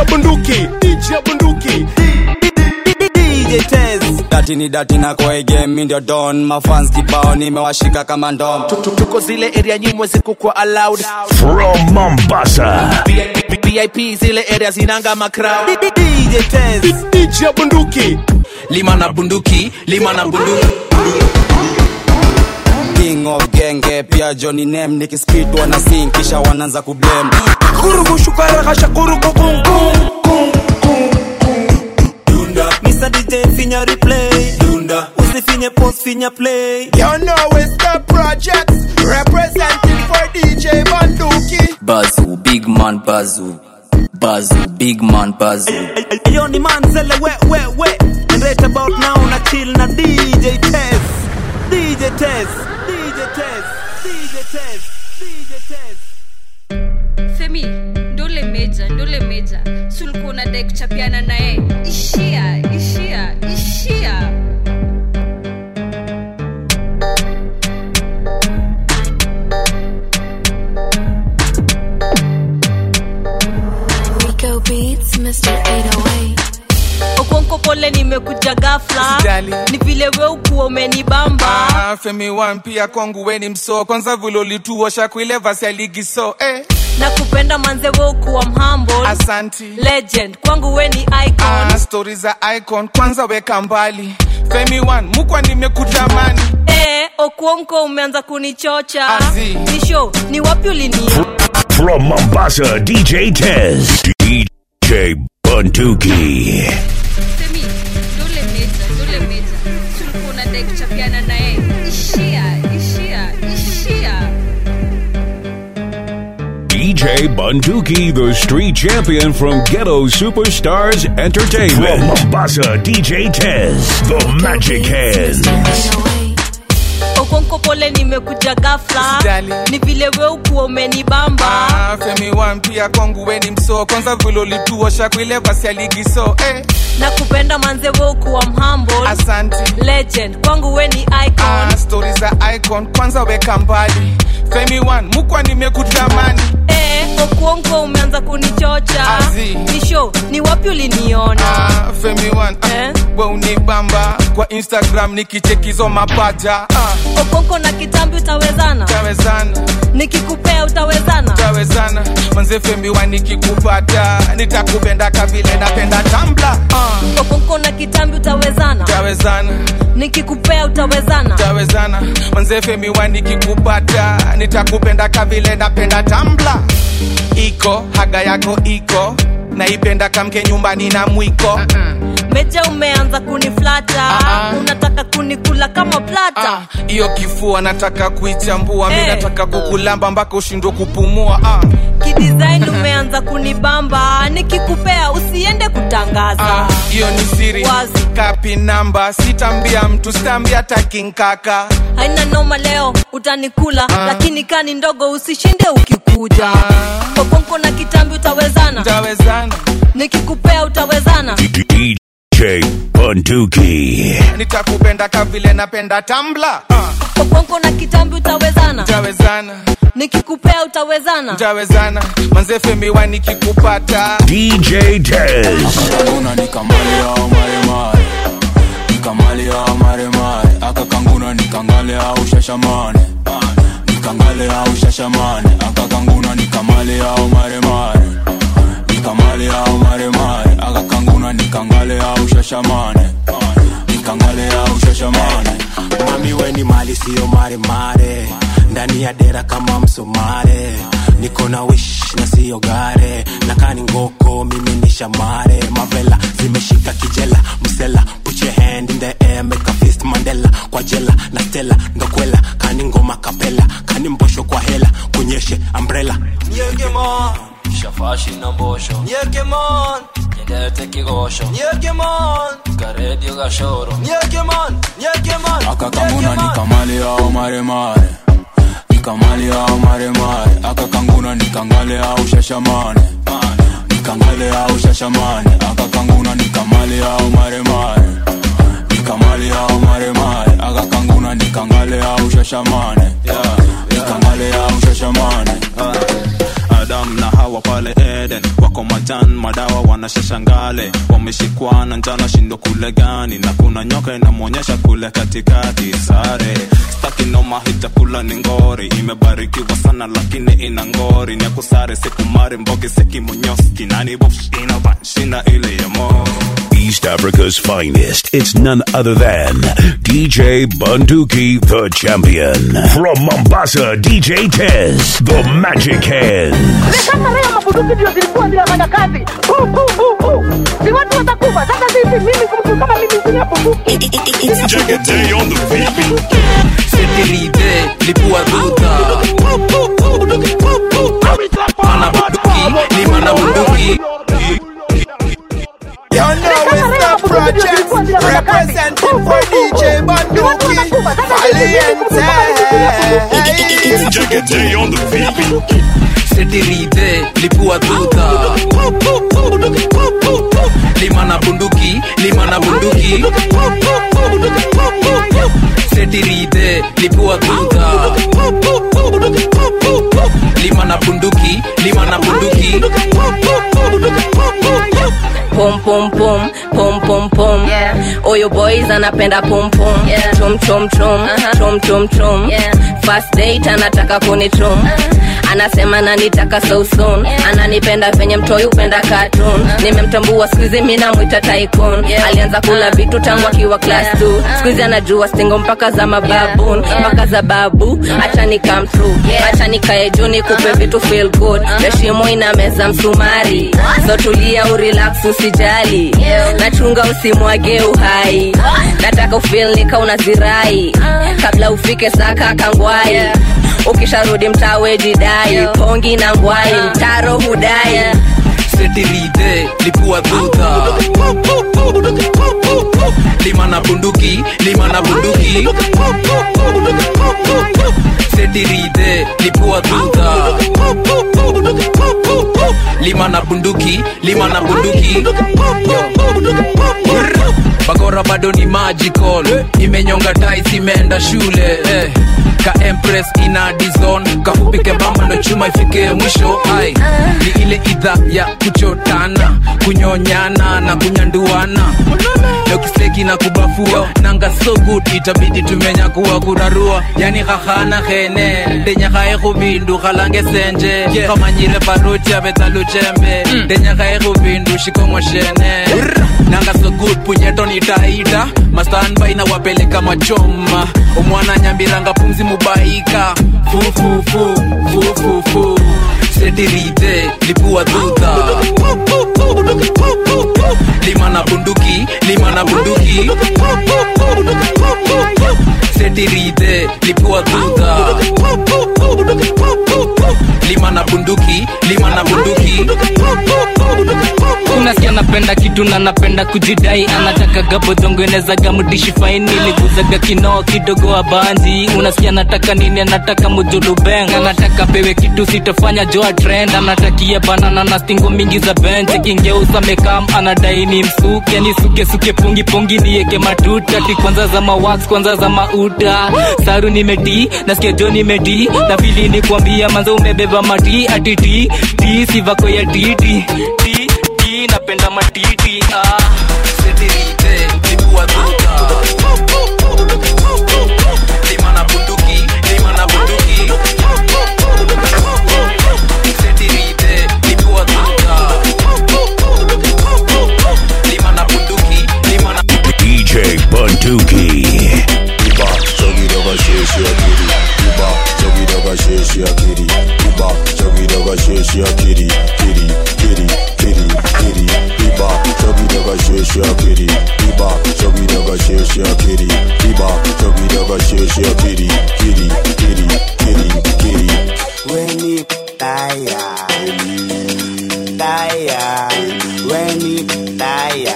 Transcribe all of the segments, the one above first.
DJ bunduki DJ bunduki DJ Tez Dati ni dati na kwa game mi ndio don Mafans kibao nimewashika kama ndom tuko zile area nyimwe zikukwa allowed From Mombasa. vip zile area zinanga macrowd DJ Tez DJ bunduki lima na bunduki lima na bunduki King of genge pia Johnny Name nikispit wana sing kisha wanaanza kublame kurugu shukara kasha kurugu kung kung Mr. DJ finya replay Dunda Usifinye post finya play You know it's the projects Representing for DJ bunduki Bazu, big man Bazu. Bazu, big man Bazu. Yo ni manzele we we we And right about now na chill na DJ Tez DJ Tez DJ Tez DJ Tez DJ Tez femi ndole meja ndole meja sulikuwa unadai kuchapiana naye ishia ishia ishia Rico Beats, Mr. 808. okonko pole nimekuja gafla Usijali. ni vile we ukuwa umenibamba Ah, femi wan pia kwangu weni mso kwanza vile ulituosha kuile vasi ya ligi so eh. na kupenda manze we ukuwa mhamble asanti legend kwangu we ni icon ah, stori za icon kwanza weka mbali femi wan mukwa nimekutamani eh, okuonko umeanza kunichocha Azi. ni show ni wapi ulinia From Mombasa, DJ Tez. DJ Bunduki. femi ndole meja ndole meja sulikuwa unadai kuchapiana naye ishia ishia ishia DJ Bunduki, the street champion from Ghetto Superstars Entertainment. From Mombasa, DJ Tez, the Magic Hands. 808. okonko pole nimekuja gafla Usijali. ni vile we ukuwa umenibamba ah, femi wan pia kwangu weni mso kwanza vile ulituosha kuile vasi ya ligi so eh. na kupenda manze we ukuwa mhamble asanti legend kwangu we ni icon ah, stori za icon kwanza weka mbali femi wan mukwa nimekutamani eh, okuonko umeanza kunichocha Azi. ni show ni wapi uliniona ah, femi wan ah, Eh? we unibamba kwa instagram nikichekizo mapaja ah, okonko na kitambi utawezana tawezana nikikupea utawezana tawezana manze femi wan nikikupata nitakupenda kavile napenda tambla ah, okonko na kitambi utawezana tawezana nikikupea utawezana tawezana manze femi wan nikikupata nitakupenda kavile napenda tambla iko haga yako iko naipenda kamke nyumbani na mwiko meja umeanza kuniflata Ah, ah. unataka kunikula kama plata Ah, hiyo kifua nataka kuichambua mi Eh. nataka kukulamba mpaka ushindwe kupumua ah, kidesign umeanza kunibamba nikikupea usiende kutangaza ah, hiyo ni siri Wazi. kapi namba sitambia mtu sitambia takinkaka haina noma leo utanikula lakini kani ndogo usishinde ukikuja okonko na kitambi utawezana tawezana nikikupea utawezana DJ Bunduki. nitakupenda kavile napenda tambla ah, okonko na kitambi utawezana tawezana nikikupea utawezana tawezana manze femi wa nikikupata DJ Tez. Kanguna ni kamali au maremare. Ni kamali au maremare. Aka kanguna ni kangale au shashamane. Ni kangale au shashamane. Aka kanguna ni kamali au maremare. Ni kamali au maremare. Aka kanguna ni kangale au shashamane. Ni kangale au shashamane. mami weni mali siyo maremare ndani ya dera kama msomare niko na wish na siyo gare nakani ngoko mimi ni shamare mavela zimeshika kijela msela put your hand in the air make a fist mandela kwa jela na stela ndokwela kani ngoma kapela kani mbosho kwa hela kunyeshe umbrella Shafashi na mbosho. Nyendete kigosho. Karedio gashoro. Aka kanguna ni kamali au maremare. Ni kamali au maremare. Aka kanguna ni kangale au shashamane. Ni kangale au shashamane. Aka kanguna ni kamali au maremare. Ni kamali au maremare. Aka kanguna ni kangale au shashamane. Ni kangale au shashamane. Adam na Hawa pale Eden wako maja majan madawa wanashashangale wameshikwana njana shindo kule gani na kuna nyoka inamwonyesha kule katikati sare staki noma hii chakula ni ngori imebarikiwa sana lakini ina ngori ni akusare sikumari mbogi sekimonyoski nani bosh inabanshina ile ya mo East Africa's finest. It's none other than DJ Bunduki, the champion. From Mombasa, DJ Tez, the magic hand. Sasa leo mabuduki ndio zilikuwa zinafanya kazi. Pu, pu, pu, pu. Si watu watakufa. Sasa sisi mimi mtu kama mimi sina bunduki. Jagate on the beat. Setirite, lipua duta Ana bunduki, lima na bunduki You know it's the project representing for DJ Banduki Valiente. Jagate on the beat. Setirite, lipua duta Lima na bunduki, lima na bunduki Setirite, lipua duta Lima na bunduki, lima na bunduki pom pom pom pom pom pom oyo boys anapenda pom pom chom chom chom chom chom chom first date anataka kunichom anasema nanitaka so soon ananipenda venye mtoi upenda cartoon nimemtambua skuizi mi namwita tycoon alianza kula vitu tangu akiwa class 2 skuizi anajua stingo mpaka za mababun mpaka za babu acha ni come true acha nikae juu nikupe vitu feel good heshimo ina meza msumari so tulia urelax usijali nachunga usimwage uhai nataka ufil nika unazirai kabla ufike saka kangwai ukisharudi mtawe jidai pongi na ngwai mtaro hudai Setirite, lipua duta Lima na bunduki, lima na bunduki Setirite, lipua duta Lima na bunduki, lima na bunduki Bagora bado ni magical Imenyonga tais imeenda shule eh. Ka empress ina dizon Kafupike bamba ndo chuma ifike mwisho ai Ni ile idha ya kuchotana Kunyonyana na kunyanduana Leo kiseki na kubafua Nanga so good itabidi tumenya kuwa kurarua Yani khahana khene Denya khae khubindu khalange senje Khamanyire baruti abetalu chembe Denya khae khubindu shikongo shene Nanga so good punyeto nitaita Mastanbai na wapeleka machoma Umwana nyambiranga pumzi mubaika Fu fu fu fu fu fu Setirite lipua duta Lima na bunduki lima na bunduki Setirite lipua duta Lima na bunduki lima na bunduki unasikia napenda kitu na napenda kujidai anataka gabodhongo enezaga mdishi faini liguzaga kinoo kidogo abanzi unasikia nataka nini anataka mujulubeng anataka pewe kitu sitofanya joa trend anatakia banana na stingo mingi za bench kingeusa mekam anadai ni msuke nisuke suke pungi pungi nieke matuta ti kwanza za mawax kwanza za mauta saru nimedi nasikia jo nimedi na vili ni kuambia manza umebeba mati atiti ti sivako ya titi ti ti napenda matiti ah. Setirite lipua duta Lima na bunduki lima na bunduki Setirite lipua duta Lima na bunduki lima na DJ Bunduki. Iba, chogi doga sheshi akiri. Iba, chogi doga sheshi akiri. Iba, chogi doga sheshi akiri. Kiri, kiri, kiri, kiri. Iba, chogi doga sheshi akiri. Iba, chogi doga sheshi akiri. Iba, chogi doga sheshi akiri. Kiri, kiri, kiri, kiri. Weni taya Taya Weni taya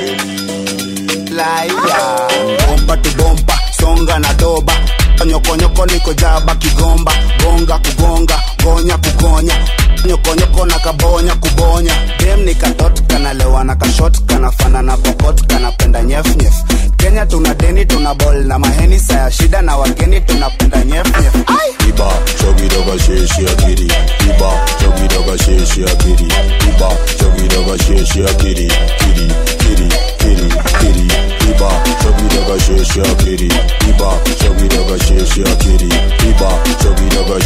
Laya Bomba tu bomba Songa na doba Nyokonyoko niko jaba kigomba Gonga kugonga Gonya kugonya Nyokonyoko na kabonya kubonya Dem ni katot kanalewa na kashot Kanafana na pokot kanapenda nyef nyef Kenya tuna deni tuna bol na maheni Saya shida na wageni tunapenda nyef nyef Iba, chogi doga sheshi akiri. Iba, chogi doga sheshi akiri. Iba, chogi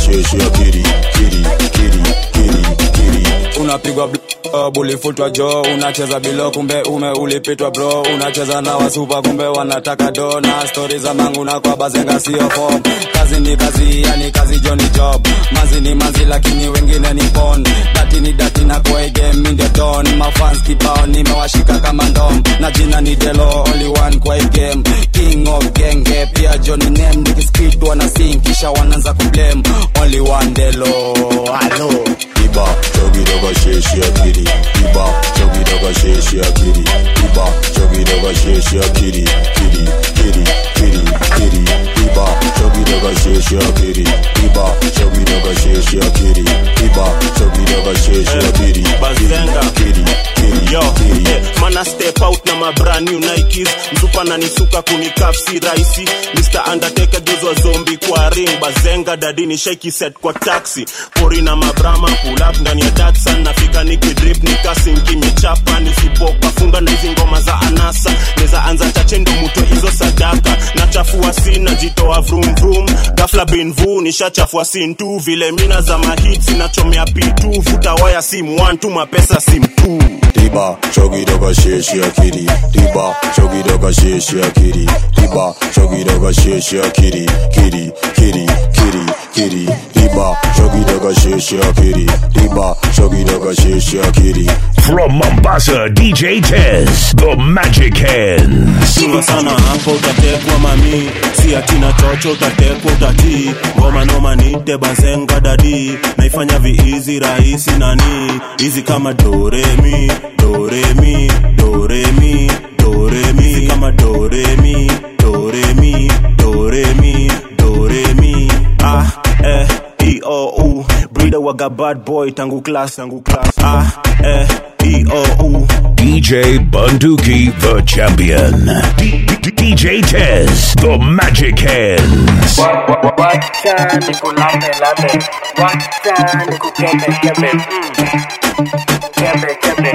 sheshi ya kiri kiri kiri kiri kiri unapigwa blob ulifutwa jo unacheza bilo kumbe ume ulipitwa bro unacheza na wasupa kumbe wanataka do na stori za mangu na kwa bazenga sio form kazi ni kazi yani kazi jo ni job mazi ni mazi lakini wengine ni pon dati ni dati na kwa hii game ndio don mafans kibao nimewashika kama ndom na jina ni delo only one kwa hii game king of genge pia Johnny name nikispit wana sing kisha wanaanza kublame only one delo hello Iba chogi doga sheshi ya kiri Iba chogi doga sheshi ya kiri Iba chogi doga sheshi ya kiri Kiri kiri kiri kiri Iba chogi doga sheshi ya kiri Iba chogi doga sheshi ya kiri Iba chogi doga sheshi ya kiri Bazenga. Kiri kiri Yo, kiri yeah, mana step out na ma brand new Nikes mzupa na nisuka kunikafsi raisi Mr. Undertaker gezwa zombi kwa ring bazenga dadini shake set kwa taxi pori na mabrama pull up ndani ya Datsun nafika nikidrip nikasinki michapa nisipoka funga na hizi ngoma za anasa neza anza chache ndo muto hizo sadaka nachafua sina jitoa vroom vroom gafla bin vu nishachafua sin tu vile mina za mahits nachomea pitu vuta waya sim one tu mapesa sim two Tiba chogi doga sheshi ya kiri Tiba chogi doga sheshi ya kiri Tiba chogi doga sheshi ya kiri Kiri kiri kiri kiri Tiba chogi doga sheshi ya kiri Tiba chogi doga sheshi ya kiri From Mombasa, DJ Tez, the Magic Hands. Chunga sana hapo utatekwa mami si atina chocho utatekwa utatii ngoma noma nite bazenga dadi naifanya viizi rahisi nani hizi kama doremi doremi doremi doremi hizi kama doremi doremi doremi doremi ah eh e o u breeder waga bad boy tangu class tangu class ah eh e o u DJ Bunduki, the champion. D- D- DJ Tez, the Magic Hands. Wacha nikulambe lambe, wacha nikukembe kembe, mm. kembe kembe,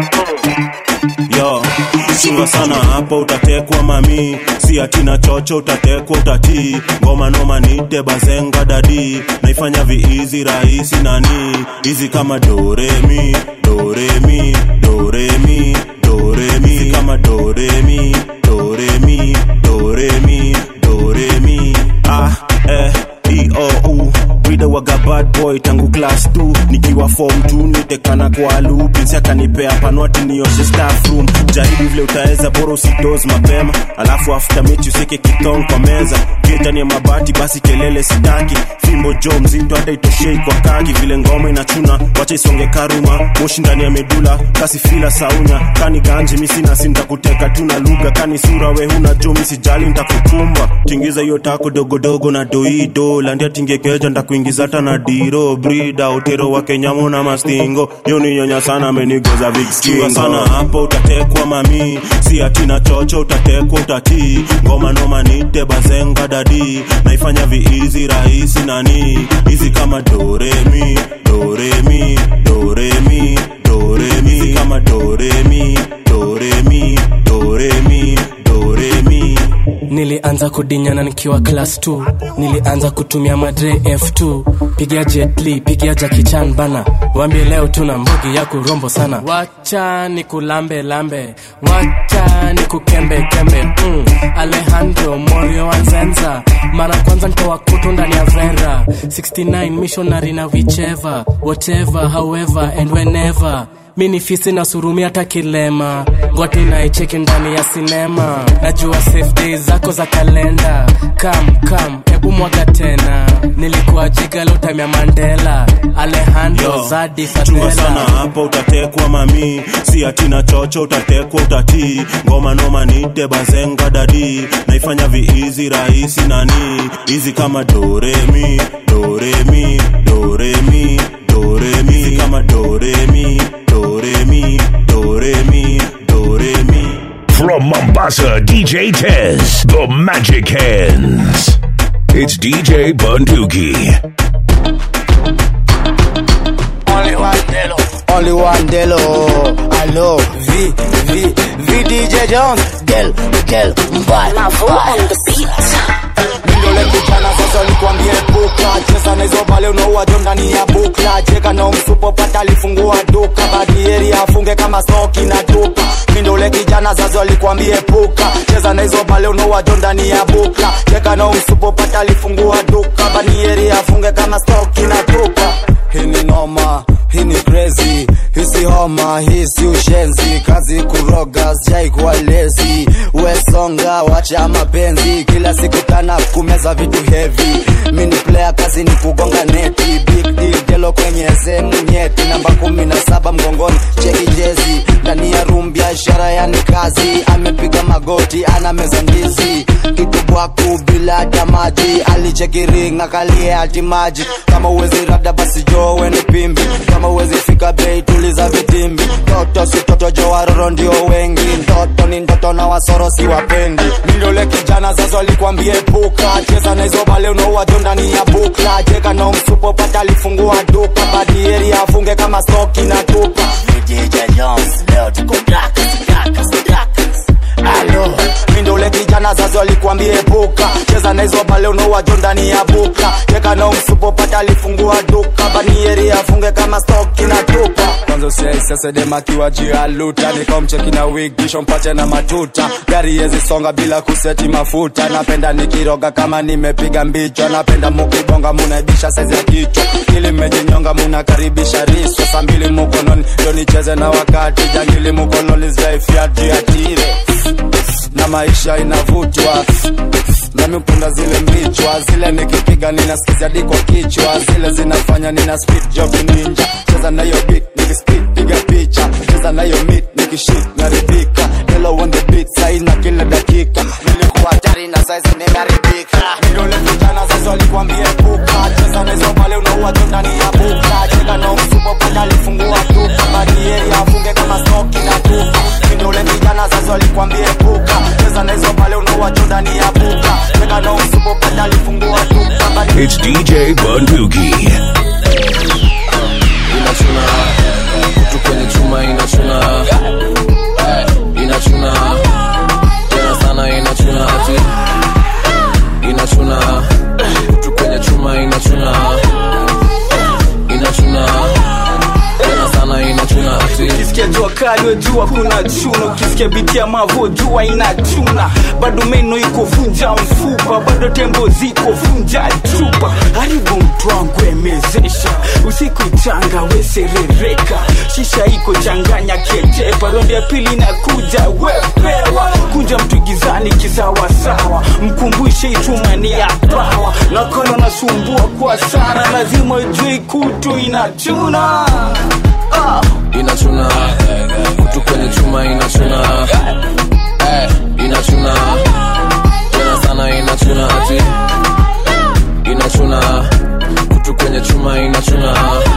mm. yo chunga sana hapo utatekwa mami si atina chocho utatekwa utatii ngoma noma nite bazenga dadi naifanya viizi rahisi nani hizi kama doremi doremi doremi doremi hizi kama doremi doremi doremi doremi ah eh e o u Brida waga bad boy tangu class 2 nikiwa form 2 nitekana kwa lupinsi akanipea panwati nioshe staff room jaribu vile utaweza bora usidoz mapema alafu after mechi useke kitong kwa meza kitani ya mabati basi kelele sitaki fimbo jo mzito hata itoshei kwa kaki vile ngoma inachuna wacha isonge karuma moshi ndani ya medula kasi fila saunya kani ganji misina sintakuteka tu na lugha kani sura we huna jo misijali ntakukumba tingiza hiyo tako dogodogo na doido landia tingekeja ntakuingiza hata na diro brida utero wa kenyamo na mastingo yo ni nyonya sana amenigoza vikskingo sana hapo utatekwa mami si atina chocho utatekwa utatii ngoma noma nite bazenga dadi naifanya viizi rahisi nani hizi kama doremi doremi doremi doremi hizi kama doremi doremi doremi doremi nilianza kudinyana nikiwa class 2 nilianza kutumia madre f2 pigia jetli pigia jakichan bana wambie leo tuna mbugi ya kurombo sana wacha ni kulambe lambe wacha ni kukembe kembe mm. alejandro morio wanzenza mara kwanza ntoa kutu ndani ya vera 69 missionary na whichever whatever however and whenever mi ni fisi na surumi hata kilema ngwati naicheki ndani ya sinema najua safe days zako za kalenda kam kam hebu mwaga tena nilikuwa jiga lotamya mandela alejandro Yo, zadi chunga sana fadela hapo utatekwa mami si atina chocho utatekwa utatii ngoma noma nite bazenga dadi naifanya viizi rahisi nani hizi kama doremi doremi doremi doremi hizi kama doremi doremi doremi doremi From Mombasa, DJ Tez, the Magic Hands. It's DJ Bunduki. Only one Delo. Only one Delo. Hello. V, V, V DJ Jones. Del, Del, Mbaya. Mavo on the beat. Ndio le vijana sasa nikwambie puka cheza na hizo bale unaua jo ndani ya bukla cheka na msupo pata alifungua duka badieri afunge kama stoki na tupa mindole kijana zazo alikwambie puka cheza na hizo pale unaua jo ndani ya bukla cheka na msupo pata alifungua duka badieri afunge kama stoki na tupa hii ni noma hii ni crazy hisi homa hisi ushenzi kazi kuroga sijaikuwa lezi wesonga wacha mapenzi kila siku tana kumeza vitu hevi mini player kazi ni kugonga neti big deal gelo kwenye sehemu nyeti namba kumi na saba mgongoni cheki jezi ndani ya room biashara yani kazi amepiga magoti ana meza ndizi kitu bwaku bila hata maji alicheki ring akalie hati maji kama uwezi rada basi jowe ni pimbi kama uwezi fika bei tuliza vitimbi toto si toto jo waroro ndio wengi ndoto ni ndoto na wasoro si wapendi mindole kijana zazo alikwambie puka cheza na hizo bale unaua jo ndani ya bukla cheka na msupo pata alifungua duka badieri afunge kama stoki na tupa DJ Jones leo tuko Drakas, Drakas, Drakas. Alo, mindole kijana zazo alikwambie puka cheza na hizo bale unaua jo ndani ya bukla cheka na msupo pata alifungua duka banieri afunge kama stoki na tupa kwanza usiaisesedemakiwa jialuta nikomcheki na wig kisho mpache na matuta gari yezi songa bila kuseti mafuta napenda nikiroga kama nimepiga mbichwa napenda mukibonga munaibisha saizi ya kichwa ili mmejinyonga munakaribisha riswa saa mbili mukononi ndo nicheze na wakati jangili mukoloni zaifiatiatire na maisha inavutwa nami upenda zile mbichwa zile nikipiga ninaskizia diko kichwa zile zinafanya nina speed job ninja cheza nayo beat nikispit piga picha cheza nayo mit nikishit naridhika Hello on the beat sai na kila dakika nilikuwa hatari na saizi nimeharibika vidole vijana sasa walikwambia puka cheza na hizo pale unaua tu ndani ya buka cheka na msupo pale alifungua duka badieri afunge kama stoki na tupa vidole vijana sasa walikwambia puka cheza na hizo pale unaua tu ndani ya buka cheka na msupo pale alifungua duka badieri It's DJ Bunduki. inachuna kutu kwenye chuma inachuna Eh, inachuna tena sana inachuna ati inachuna kutu kwenye chuma inachuna inachuna tena sana inachuna ati ukisikia jua kali wejua kuna chuna ukisikia biti ya mavo jua inachuna bado meno iko vunja mfupa bado tembo ziko vunja chupa haribu mtu wangu emezesha usiku changa weserereka shisha iko changanya ketepa rondi ya pili inakuja wepewa kunja mtu gizani kisawasawa mkumbushe itumani ya pawa nakono nasumbua kwa sana lazima ujue kutu inachuna ah. inachuna kutu kwenye chuma inachuna Eh, inachuna tena sana inachuna ati inachuna kutu kwenye chuma inachuna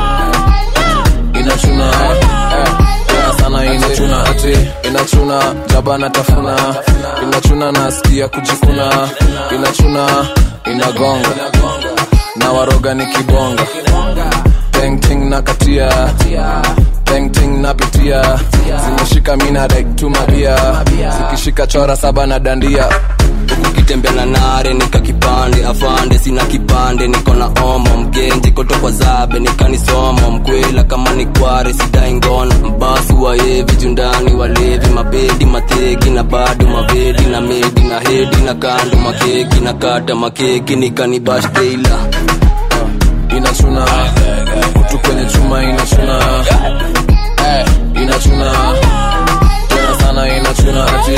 inachuna Eh, tena sana inachuna ati inachuna jaba natafuna inachuna nasikia kujikuna inachuna inagonga na waroga ni kibonga Painting na katia Painting na pitia zimeshika mina tumabia zikishika chora saba na dandia ukitembea na nare nika kipande afande sina kipande niko na omo mgenji kotokwa zabe nikanisomo mkwela kama ni kware sidai ngono mbasi waevi jundani walevi mabedi mateki na bado mavedi na medi na hedi na kando makeki na kata makeki nikanibashteila inachuna kutu kwenye chuma inachuna Eh, inachuna tena sana inachuna ati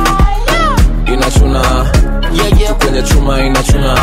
inachuna kutu kwenye chuma inachuna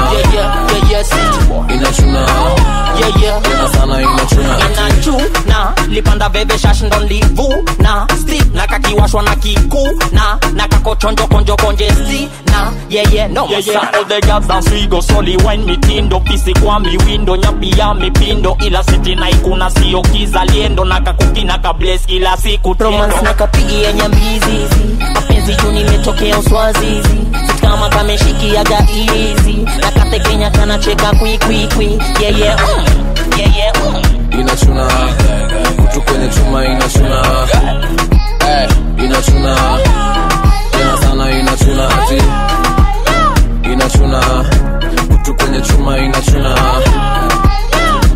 inachuna tena sana inachuna ati inachuna lipanda veve shash ndo livuna sti na kakiwashwa na kikuna na kakochonjo konjo konje sti na yeye no Yeah, yeah, all the girls dance we go soli wine mitindo fisi kwa miwindo nyapi ya mipindo ila siti na ikuna sio kizaliendo na kakukina kables kila siku romance na kapigia nyambizizi mapenzi juu nimetokea uswazizi Sit kama kameshikiaga izi na katekenya kanacheka kwikwikwi yeye mm, yeye mm. inachuna kutu kwenye chuma inachuna Eh, inachuna tena sana inachuna ati inachuna kutu kwenye chuma inachuna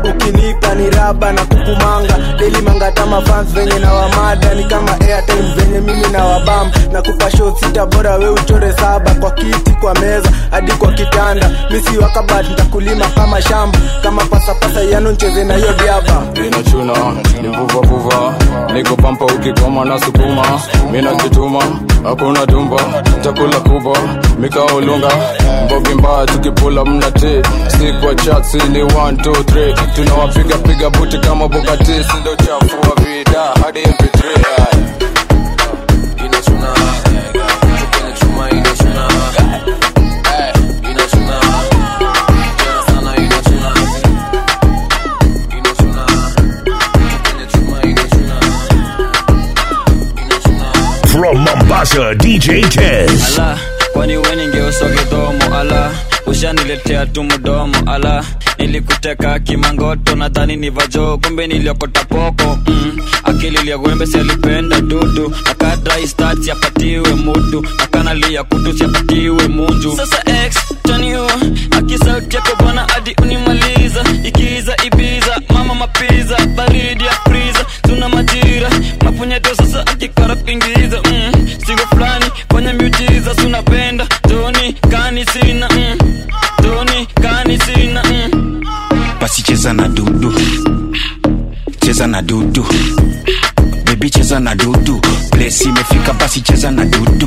ukinipa ni raba na kukumanga deli mangatama fans venye na wamada ni kama airtime venye mimi na wabam na kupa show sita bora we uchore saba kwa kiti kwa meza hadi kwa kitanda misi wakabat ntakulima kama shamba kama pasapasa yano ncheze na hiyo diaba inachuna nivuvavuva niko pampa ukikoma na sukuma minajituma hakuna tumba chakula kubwa mikaolunga mbogi mbaya tukipula mnati sikwa chatsi ni 123 tunawapiga piga buti kama bukati sindo chafu wa vida hadi mp3 inachuna kwenye chuma inachuna Eh, inachuna tena sana inachuna inachuna kwenye chuma inachuna From Mombasa, DJ Tez. ala kwani we ningeuso kidomo ala ushaniletea tu mdomo ala nilikuteka kimangoto nadhani ni vajo kumbe niliokota poko mm. akili liagwembe sialipenda dudu akadrai siapatiwe mudu akanalia kutu siapatiwe munju sasa x taniu akisauti yako bwana hadi unimaliza ikiza ibiza mama mapiza baridi ya friza tuna majira mapunyeto sasa akikara kuingiza mm. singo fulani fanya miujiza sunapenda toni kani sina mm. toni kani sina mm. basi cheza na dudu cheza na dudu bebi cheza na dudu plesi imefika basi cheza na dudu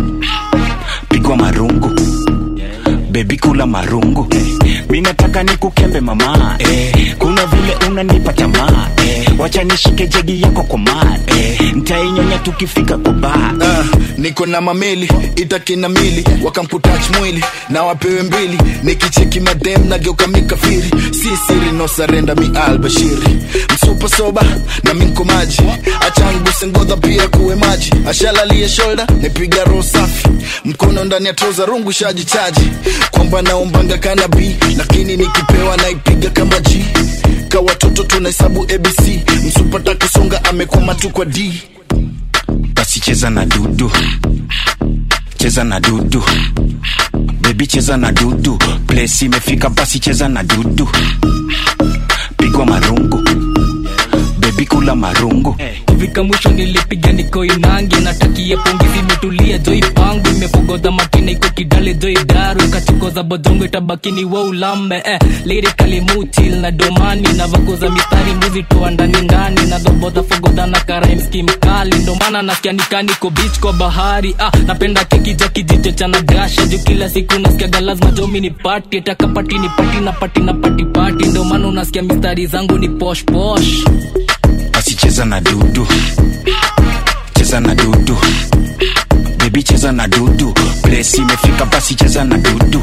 pigwa marungu bebi kula marungu mi nataka nikukembe mama eh, kuna vile unanipa tamaa eh, wacha nishike jegi yako kwa maa eh, ntainyonya tukifika kwa baa Ah, niko na mameli itakina mili wakamputach mwili na wapewe mbili nikicheki madem nageuka mikafiri si siri no sarenda mi albashiri msupa soba na minko maji achanguse ngodha pia kuwe maji ashalalie shoulder nipiga roho safi mkono ndani ya troza rungu shaji chaji kwamba naombanga kanabi lakini nikipewa naipiga kama g ka watoto tunahesabu abc msupata kusonga amekwama tu kwa d basi cheza na dudu cheza na dudu bebi cheza na dudu plesi imefika basi cheza na dudu pigwa marungu bebi kula marungu kufika mwisho nilipiga niko inangi natakia pongezi imetulia joi pangu imepogodha makina iko kidale joi daru kachukoza bodongo itabakini wa ulambe eh, lirikali mutil na domani na vakoza mistari muzi toa ndani ndani na dhobodha fogodha na karaimski mkali ndomana nasikia nikaniko bich kwa bahari ah, napenda keki ja kijicho cha nagasha juu kila siku nasikiaga lazima jomi ni pati takapati ni pati na pati na pati pati ndomana unasikia mistari zangu ni posh posh basi cheza na dudu cheza na dudu bebi cheza na dudu plesi imefika basi cheza na dudu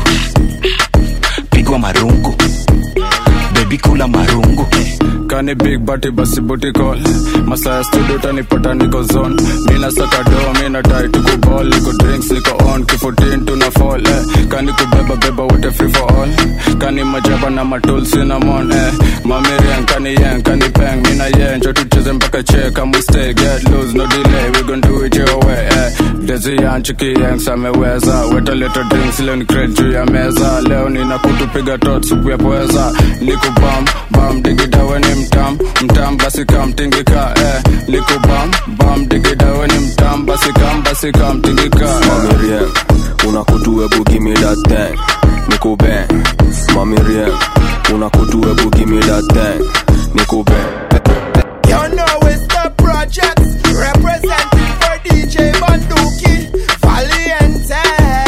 pigwa marungu bebi kula marungu kani big bati basi booty call masaa ya studio tanipata niko zone mina saka do mina tai tuku ball niko drinks niko on kifutin tuna fall eh. kani kubeba beba wote free for all kani majaba na matul cinnamon eh. mamirian kani yen kani peng mina yen njo tucheze mpaka che kama we stay get loose no delay we gon do it your way eh. dezi yanchiki yanks ameweza weta leta drinks leo ni crate juu ya meza leo nina kutupiga tot supu ya pweza niko bam bam digidawe ni mtam mtam basi kam tingika eh. niko bam bam digidawe ni mtam basi kam basi kam tingika Mommy Rien, una kutu ebu give me that thing. Nico bang. Mommy Rien, una kutu ebu give me that thing. Nico bang. You know it's the projects representing for DJ Banduki Valiente.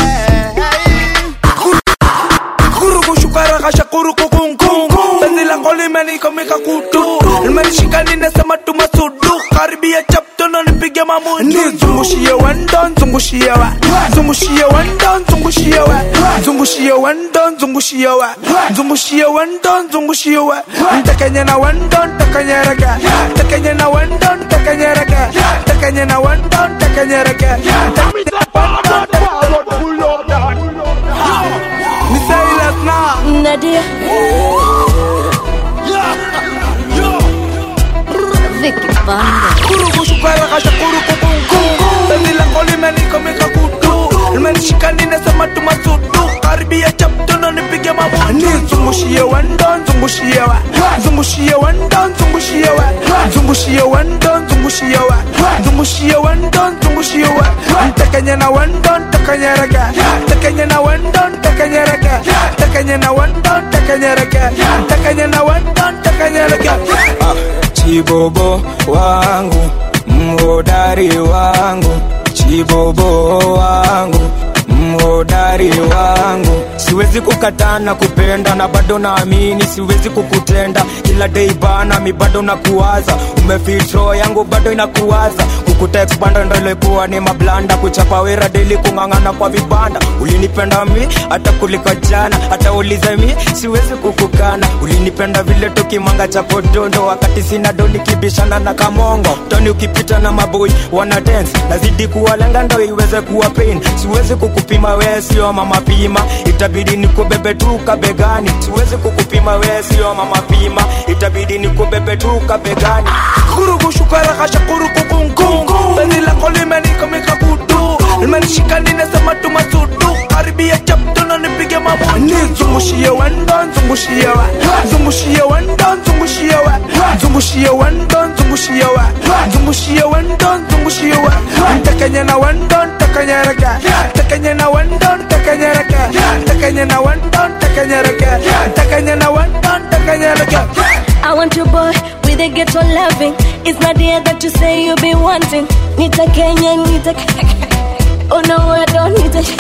kurukushukarakasha kurukukunku penzi langu limenikomika kutu limenishika ninasema tumasudu karibia chaptono nipige mamudu zungushie wendo zungushie wa zungushie wendo zungushie wa zungushie wendo zungushie wa zungushie wendo zungushie wa ntekenye na wendo ntekenyereke ntekenye na wendo ntekenyereke ntekenye na wendo ntekenyereke ni Silas na Nadia. Vicky Banda. kurukushukarakasha kurukukunku penzi langu limenikomika kutu limenishika ninasema tumasudu karibia chaptono nipige mamudu zungushie wendon zungushie wa zungushie wendon zungushie wa zungushie wendon zungushie wa zungushie wendon zungushie wa ntakanye na wendon takanyereke takanye na wendon takanyereke takanye na wendon takanyereke takanye na wendon takanyereke chibobo wangu mhodari wangu chibobo wangu mhodari wangu siwezi kukataa na kupenda na bado naamini siwezi kukutenda kila dei bana mi bado nakuwaza umefitro yangu bado inakuwaza kukutekbanda ndolekuwa ni mablanda kuchapa wera deli kung'ang'ana kwa vibanda ulinipenda mi hata kuliko jana hata ulize mi siwezi kukukana ulinipenda vile tukimanga cha podondo wakati sina do nikibishana na kamongo toni ukipita na maboi wana dance nazidi kuwalenga ndo iweze kuwa pain siwezi kukupima we sio mama pima itabidi nikubebe tu kabegani siwezi kukupima we sio mama pima itabidi nikubebe tu kabegani kurugushukaragasha kurukukunkungu beni lako limenikomika kutu limenishika ninasema tumasudu karibia chaptono nipige mamuni zungushie wendon zungushie wa zungushie wendon zungushie wa zungushie wendon zungushie wa zungushie wendon zungushie wa ntakanye na wendon takanyereke takanye na wendon takanyereke takanye na wendon takanyereke takanye na wendon takanyereke I want your boy with a ghetto loving. It's not the air that you say you be wanting. Nita Kenya, Nita. Oh no, I don't need it.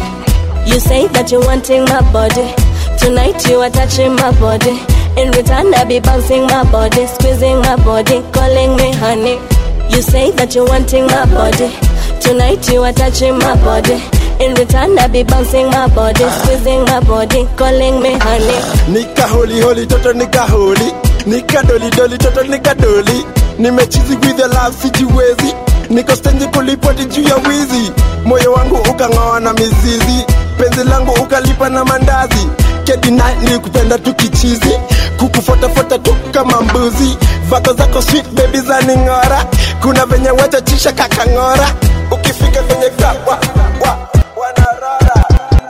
You say that you're wanting my body. Tonight you are touching my body. In return, I be bouncing my body, squeezing my body, calling me honey. You say that you're wanting my body. Tonight you are touching my body. In return, I be bouncing my body, squeezing my body, calling me honey. nika holi holi toto nika holi nika doli doli toto nika doli nimechizi with the love sijiwezi niko stendi kulipoti juu ya wizi moyo wangu ukang'oa na mizizi penzi langu ukalipa na mandazi kedina nilikupenda tu kichizi kukufotafuata tu kama mbuzi vako zako sweet baby za ning'ora kuna venye wachachisha kakang'ora ukifika venye kawa wa, wanarora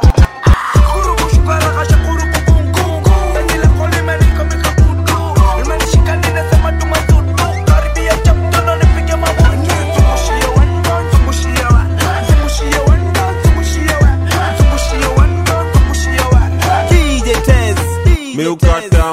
miukata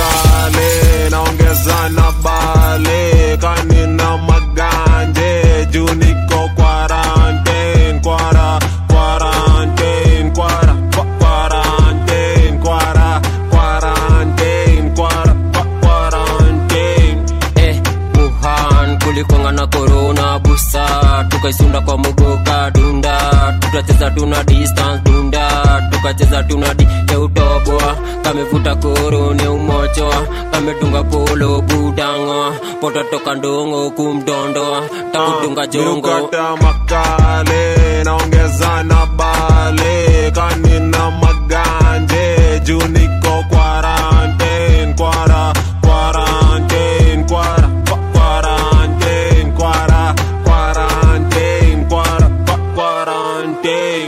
makale naongeza na bale kanina maganje juu niko quarantine kwara quarantine kwara kwa- quarantine kwara quarantine kwara kwa- quarantine eh, Wuhan kulikwanga na korona busa tukaisunda kwa mugoka dunda tukacheza tuna distance dunda tukacheza tuna di yeutoboa kamevuta koro ne umochoa kametunga polo budango pototoka ndongo kumdondoa takudunga jongo miukata makale naongeza na bale kanina maganje juu niko quarantine kwara quarantine kwara kwa- quarantine kwara quarantine kwara kwa- quarantine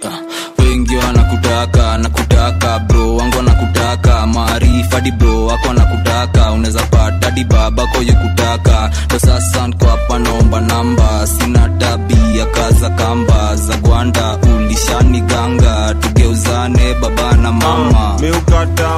wengi wanakutaka nakutaka bro wangu wanakutaka maarifa di bro wako wanakutaka unaweza pata di babako yukutaka ndo sasa nko hapa naomba namba sina tabia kaza kamba za gwanda ulishani ganga tugeuzane baba na mama miukata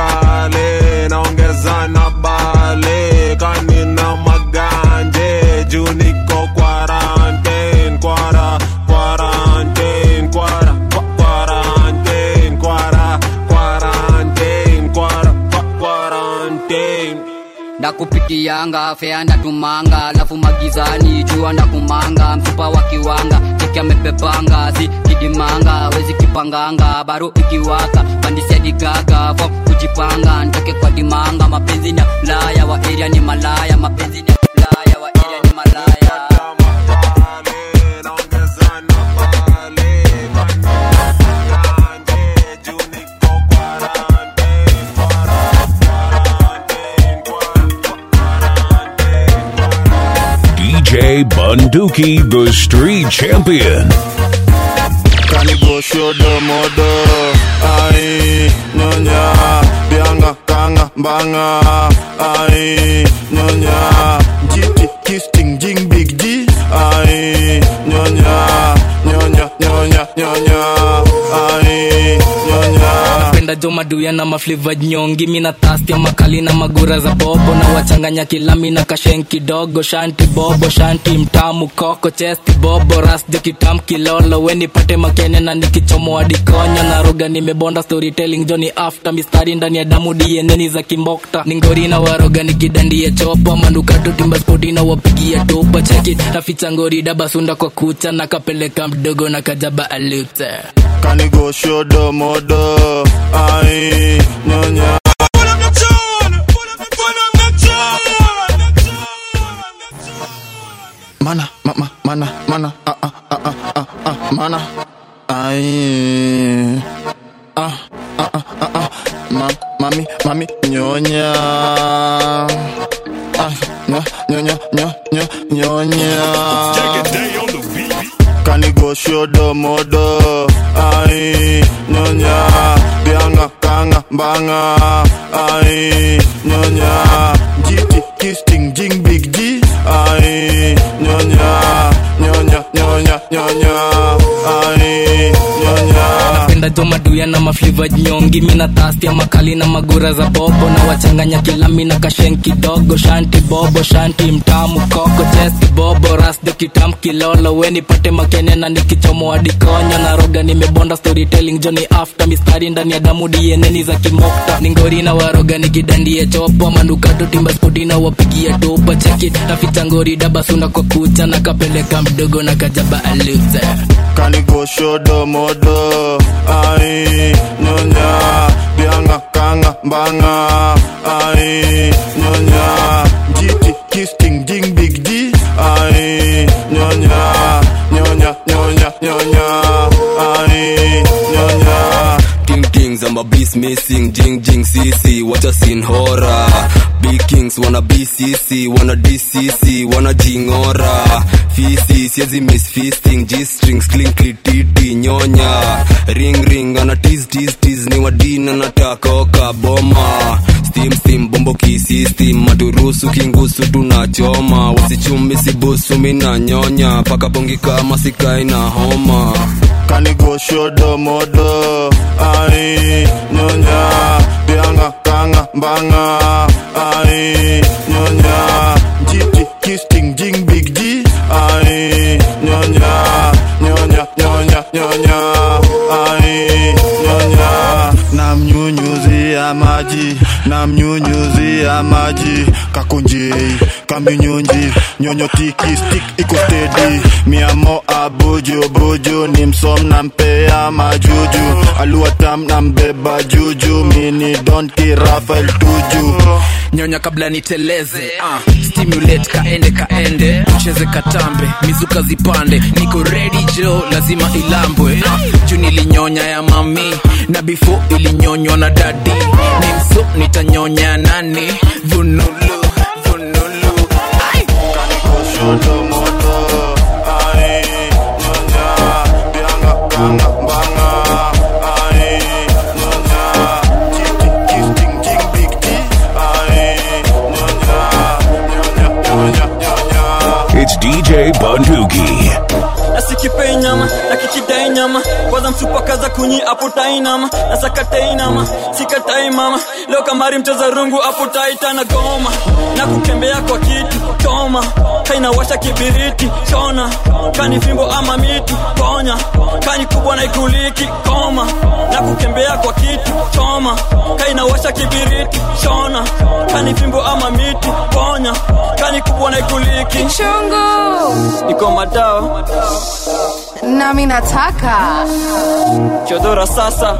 makale naongeza na bale kanina maganje juu niko quarantine kwara quarantine kwara kwa- quarantine kwara quarantine kwara kwa- quarantine ndakupitianga fea ndatumanga alafu magizani jua ndakumanga mfupa wa kiwanga cheki amepepanga si kidimanga wezi kipanganga baro ikiwaka pandisia digaga fo kujipanga ntoke kwa dimanga mapenzi ni ya laya wa area ni malaya mapenzi ni ya laya wa area ni malaya DJ Bunduki, the street champion. kanigoshodo modo ai nyonya mbanga ai nyonya jiti kisting jing big G ai nyonya nyonya nyonya nyonya ai nyonya napenda jo maduya na mafliva nyongi mina tastia makali na magura za bobo na wachanganya kilami na kashen kidogo shanti bobo shanti mtamu koko chesti bobo ras jo kitam kilolo wenipate makene na nikichomo adikonyo na roga nimebonda storytelling joni after mistari ndani ya damu dieneni za kimbokta ningori na waroga nikidandie chopa mandukato timba spoti na wapigia topa cheki naficha ngori dabasunda kwa kucha na kapeleka mdogo na kajaba alute kanigo shodo modo ai nyonya mana mama mana mana ah ah ah ah ah ah mana ai ah ah ah ah ah ma mami mami nyonya ah nya nyonya nyonya nyonya kanigo shodo modo ai nyonya bianga kanga mbanga ai nyonya jiti kisting jing big G ai nyonya nyonya nyonya nyonya ai nyonya napenda jo maduya na mafliva nyongi mina tastia makali na magura za bobo na wachanganya kilami na kashen kidogo shanti bobo shanti mtamu koko chesti bobo ras jo kitam kilolo wenipate makene na nikichomo adikonyo na roga nimebonda storytelling joni after mistari ndani ya damu dieneni za kimokta ningori na waroga nikidandie chopo mandukato timba spoti na wapigia topa cheki naficha ngori dabasunda kwa kucha na kapeleka mdogo na kajaba alute kanigo shodo modo ai nyonya bianga kanga mbanga ai nyonya jiti kisting jing big G ai nyonya nyonya nyonya nyonya ai nyonya Ting tings, I'm a beast missing, jing jing CC, what a scene horror. Big kings wanna BCC, wanna DCC, wanna jingora. Fisi, siezi miss feasting, G strings, clinkly titi, nyonya. Ring ring, ana tease tease tease, ni wadina nataka oka boma. Steam steam, bombo kisistem, maturusu kingusu tunachoma. Wasichumi sibusu mina nyonya, paka bongi kama sikai na homa. kanigo shodo modo ai nyonya bianga kanga mbanga ai nyonya jiti kisting jing big G ai nyonya nyonya nyonya nyonya ai nyonya namnyunyuzia maji namnyunyuzia maji kakunjei kaminyunji nyonyo tiki stick iko steady miamo abuju buju ni msom nampea majuju aluatam nambeba juju mini don kirafael tuju nyonya kabla niteleze uh, stimulate kaende kaende cheze katambe mizuka zipande niko ready jo lazima ilambwe uh, juu nilinyonya ya mami na before ilinyonywa na dadi ni mso nitanyonya nani vunulu vunulu Ai! shodo modo ai nyonya bianga kanga mbanga ai nyonya jiti kisting jing big G ai nyonya nyonya nyonya nyonya It's DJ Bunduki. nasikipei nyama na kikidai nyama kwanza msupakaza kunyi aputai nama nasakatai nama sikatai mama leo kamari mcheza rungu aputaita na goma na kukembea kwa kitu choma kainawasha kibiriti chona kani fimbo ama miti ponya kani kubwa na ikuliki koma na kukembea kwa kitu choma kainawasha kibiriti chona kani fimbo ama miti ponya kani kubwa na ikuliki Chungu. iko madawa nami nataka chodora sasa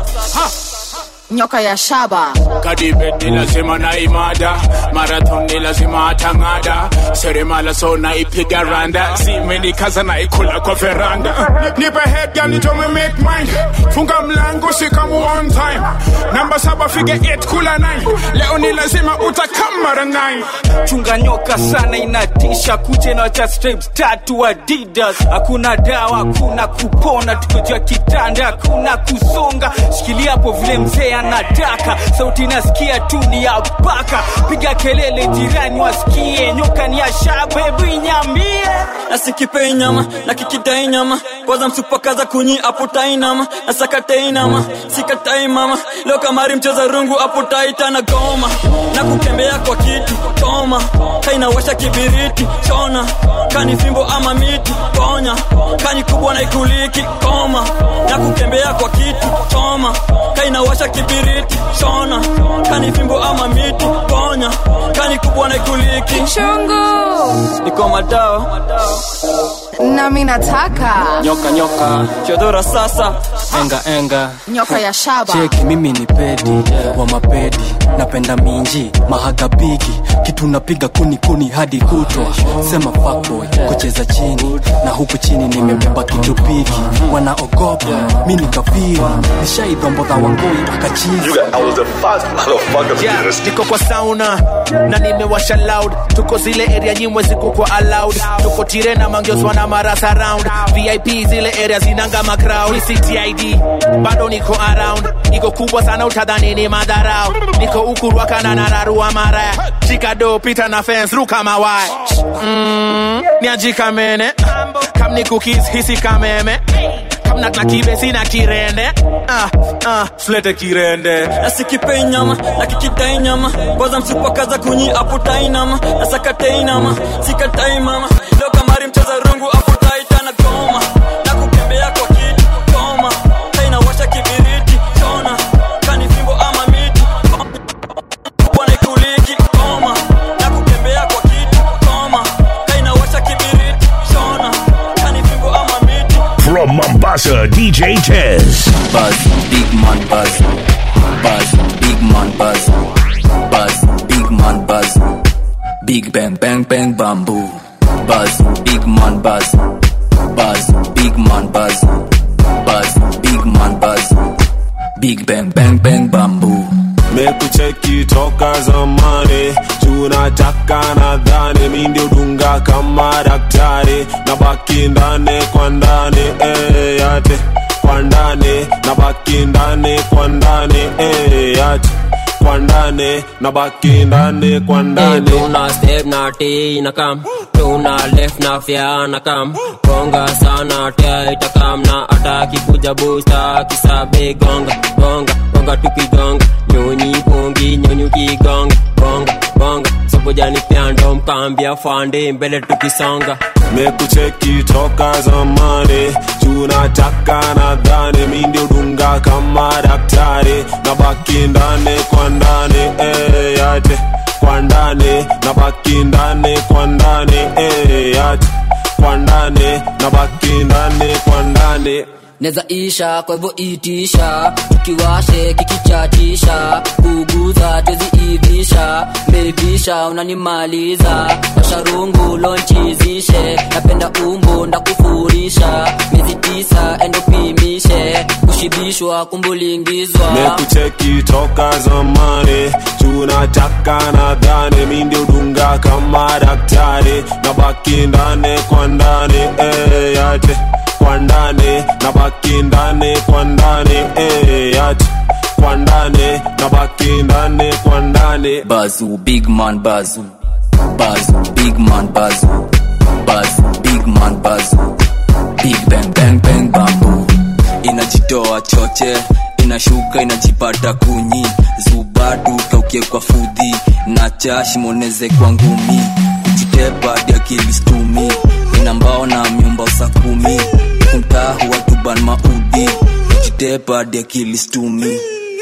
nyoka ya shaba kadibet ni lazima na imada marathon ni lazima atang'ada seremala so naipiga randa zimenikaza naikula kwa veranda nipe head gani tome make mine funga mlango sikamu one time namba saba fige 8 kula 9 leo ni lazima utakamara 9 chunga nyoka sana inatisha kuche na cha stripes tatu adidas hakuna dawa hakuna kupona tukojua kitanda hakuna kusonga shikilia hapo vile mzee anataka sauti nasikia tu ni ya paka piga kelele jirani wasikie nyoka ni ya shaba hebu inyambie nasikipei nyama na kikidai nyama kwanza msupakaza kunyi aputai nama na sakatei nama sikatai mama leo kamari mcheza rungu aputaita na goma na kukembea kwa kitu toma kainawasha kibiriti chona kani fimbo ama miti ponya kani kubwa na ikuliki koma na kukembea kwa kitu toma kainawasha kibiriti chona kani fimbo ama miti ponya kani kubwa na ikuliki chungu niko madao nami nataka nyoka nyoka chodora sasa enga enga nyoka ya shaba cheki mimi ni pedi wa mapedi napenda minji mahagabigi kitu napiga kuni kuni hadi kutwa sema fuckboy kucheza chini na huku chini nimebeba kitu piki wanaogopa mi ni kafiri nishaidombodha wangoi akachizi Yeah, niko kwa sauna na nimewasha loud tuko zile area nyimwe ziko kwa allowed tuko tirena mangioswa na marasa round vip zile area zinanga macrowd ctid bado niko around iko kubwa sana utadhani ni madharau niko ukurwakana na nararua mara chikado pita na fence ruka mawaya mm, niajika mene kam ni cookies hisi kameme kam na na kibe sina kirende ah, ah, flete kirende nasikipei nyama na kikidai nyama kwanza msupakaza kunyi aputai nama na sakatei nama sikatai mama leo kamari mcheza rungu aputai tana goma na kukembea kwa kitu goma kainawasha kibiriti chona kani fimbo ama miti bwana ikuliki goma na kukembea kwa kitu goma kainawasha kibiriti chona kani fimbo ama miti From Mombasa, DJ Tez. Buzz, big man buzz. Buzz, big man buzz. Buzz, big man buzz. Big bang bang bang bamboo. Buzz, big man buzz. Buzz, big man buzz. Buzz, big man buzz. Big bang bang bang bamboo. mekucheki toka zamani tunataka nadhani mi ndio dunga kama daktari na baki ndani kwa ndani eh, yate kwa ndani na baki ndani kwa ndani eh, yate kwa ndani na baki ndani kwa ndani tuna step na t na kam tuna left na fya na kam gonga sana tia itakam na ataki kuja busta kisabe gonga gonga gonga tukigonga nyonyi pongi nyonyi kigonga gonga gonga sobojani pyando mkambia fande mbele tukisonga mekucheki toka zamani tunataka nadhani mi ndio dunga kama daktari na baki ndani kwa ndani eh, yate kwa ndani na baki ndani kwa ndani eh, yate kwa ndani na baki ndani kwa ndani neza isha kwa hivyo itisha tukiwashe kikichatisha kuguza tweziivisha mevisha unanimaliza washarungu lonchizishe napenda umbo ndakufurisha miezi tisa endopimishe kushibishwa kumbulingizwa mekucheki toka zamani tunataka nadhani mi ndio dunga kama daktari na baki ndani kwa ndani eh, yate kwa ndani na baki ndani kwa ndani eh, yate kwa ndani na baki ndani kwa ndani Bazu, big man bazu. Bazu, big man bazu. Bazu, big man bazu. Big bang bang bang bamboo. Inajitoa choche, inashuka inajipata kunyi. Zubadu kaukie kwa fudhi, na chashi moneze kwa ngumi. Kujitepa dia kilistumi, ina mbao na myumba usakumi. Kumtahu watuban maudi, kujitepa dia kilistumi.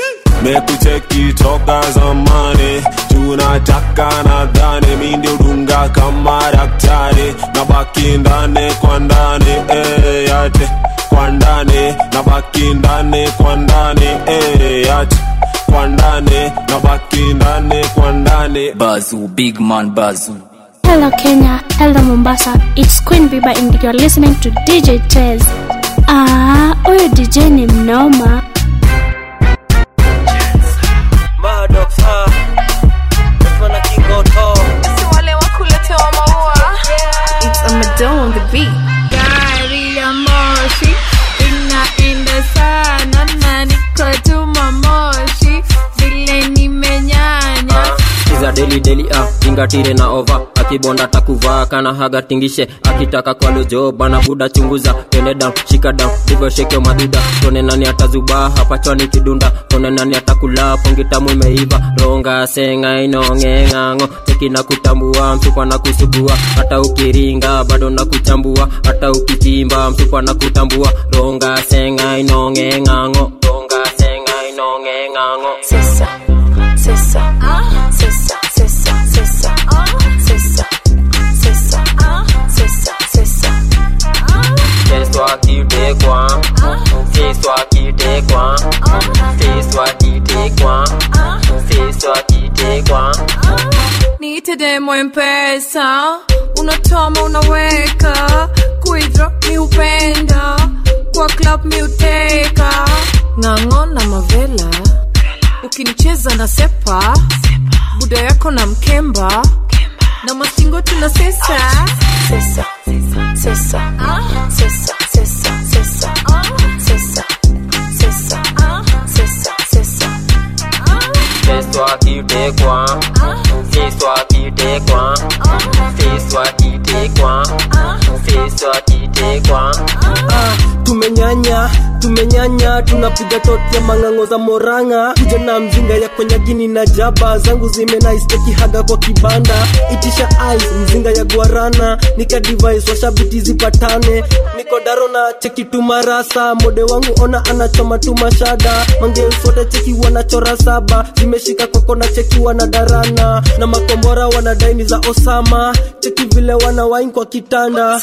mekucheki toka zamani tunataka nadhani mi ndio dunga kama daktari na baki ndani kwa ndani eh, yate kwa ndani na baki ndani kwa ndani eh, yate kwa ndani na baki ndani kwa ndani Bazu, big man bazu. Hello Kenya, hello Mombasa. It's Queen Biba and you're listening to DJ Tez. Ah, huyu DJ ni mnoma. wale wakuletewa maua It's a Madonna on the beat gari ya moshi inaenda sana na niko tuma moshi vile nime tingatire na ova akibonda takuvaa kana haga tingishe akitaka kwa lojo bana buda chunguza tende down shika down ndivyo shekeo madhuda tone nani atazubaa hapa chwani kidunda tone nani atakula pongi tamu imeiva ronga senga inongeng'ang'o cheki na kutambua msupa na kusugua hata ukiringa bado na kuchambua hata ukichimba msupa na kutambua ronga senga inongeng'ang'o ronga senga inongeng'ang'o Sisa, sisa, sisa, sisa, sisa, sisa, sisa, sisa, sisa. Fais-toi quitter quoi Fais-toi quitter quoi Fais-toi quitter quoi Fais-toi quitter quoi niite demo mpesa unatoma unaweka kuidro mi upenda kwa club mi uteka ng'ang'o na mavela ukinicheza na sepa buda yako na mkemba na mastingo tuna sesa sesa sesa sesa sesa sesa sesa sesa sesa sesa Fais-toi quitter quoi Fais-toi quitter quoi Fais-toi quitter quoi Fais-toi quitter quoi Ah, tumenyanya tumenyanya tunapiga tote mang'ang'o za moranga kuja na mzinga ya kwenye gini na jaba zangu zimenaisteki haga kwa kibanda itisha ice mzinga ya guarana nika device washabiti zipatane niko daro na cheki tumarasa mode wangu ona anachoma tumashada mangeuswote cheki wanachora saba zimeshika kwako na cheki wanadarana na makombora wanadaini za osama cheki vile wanawain kwa kitanda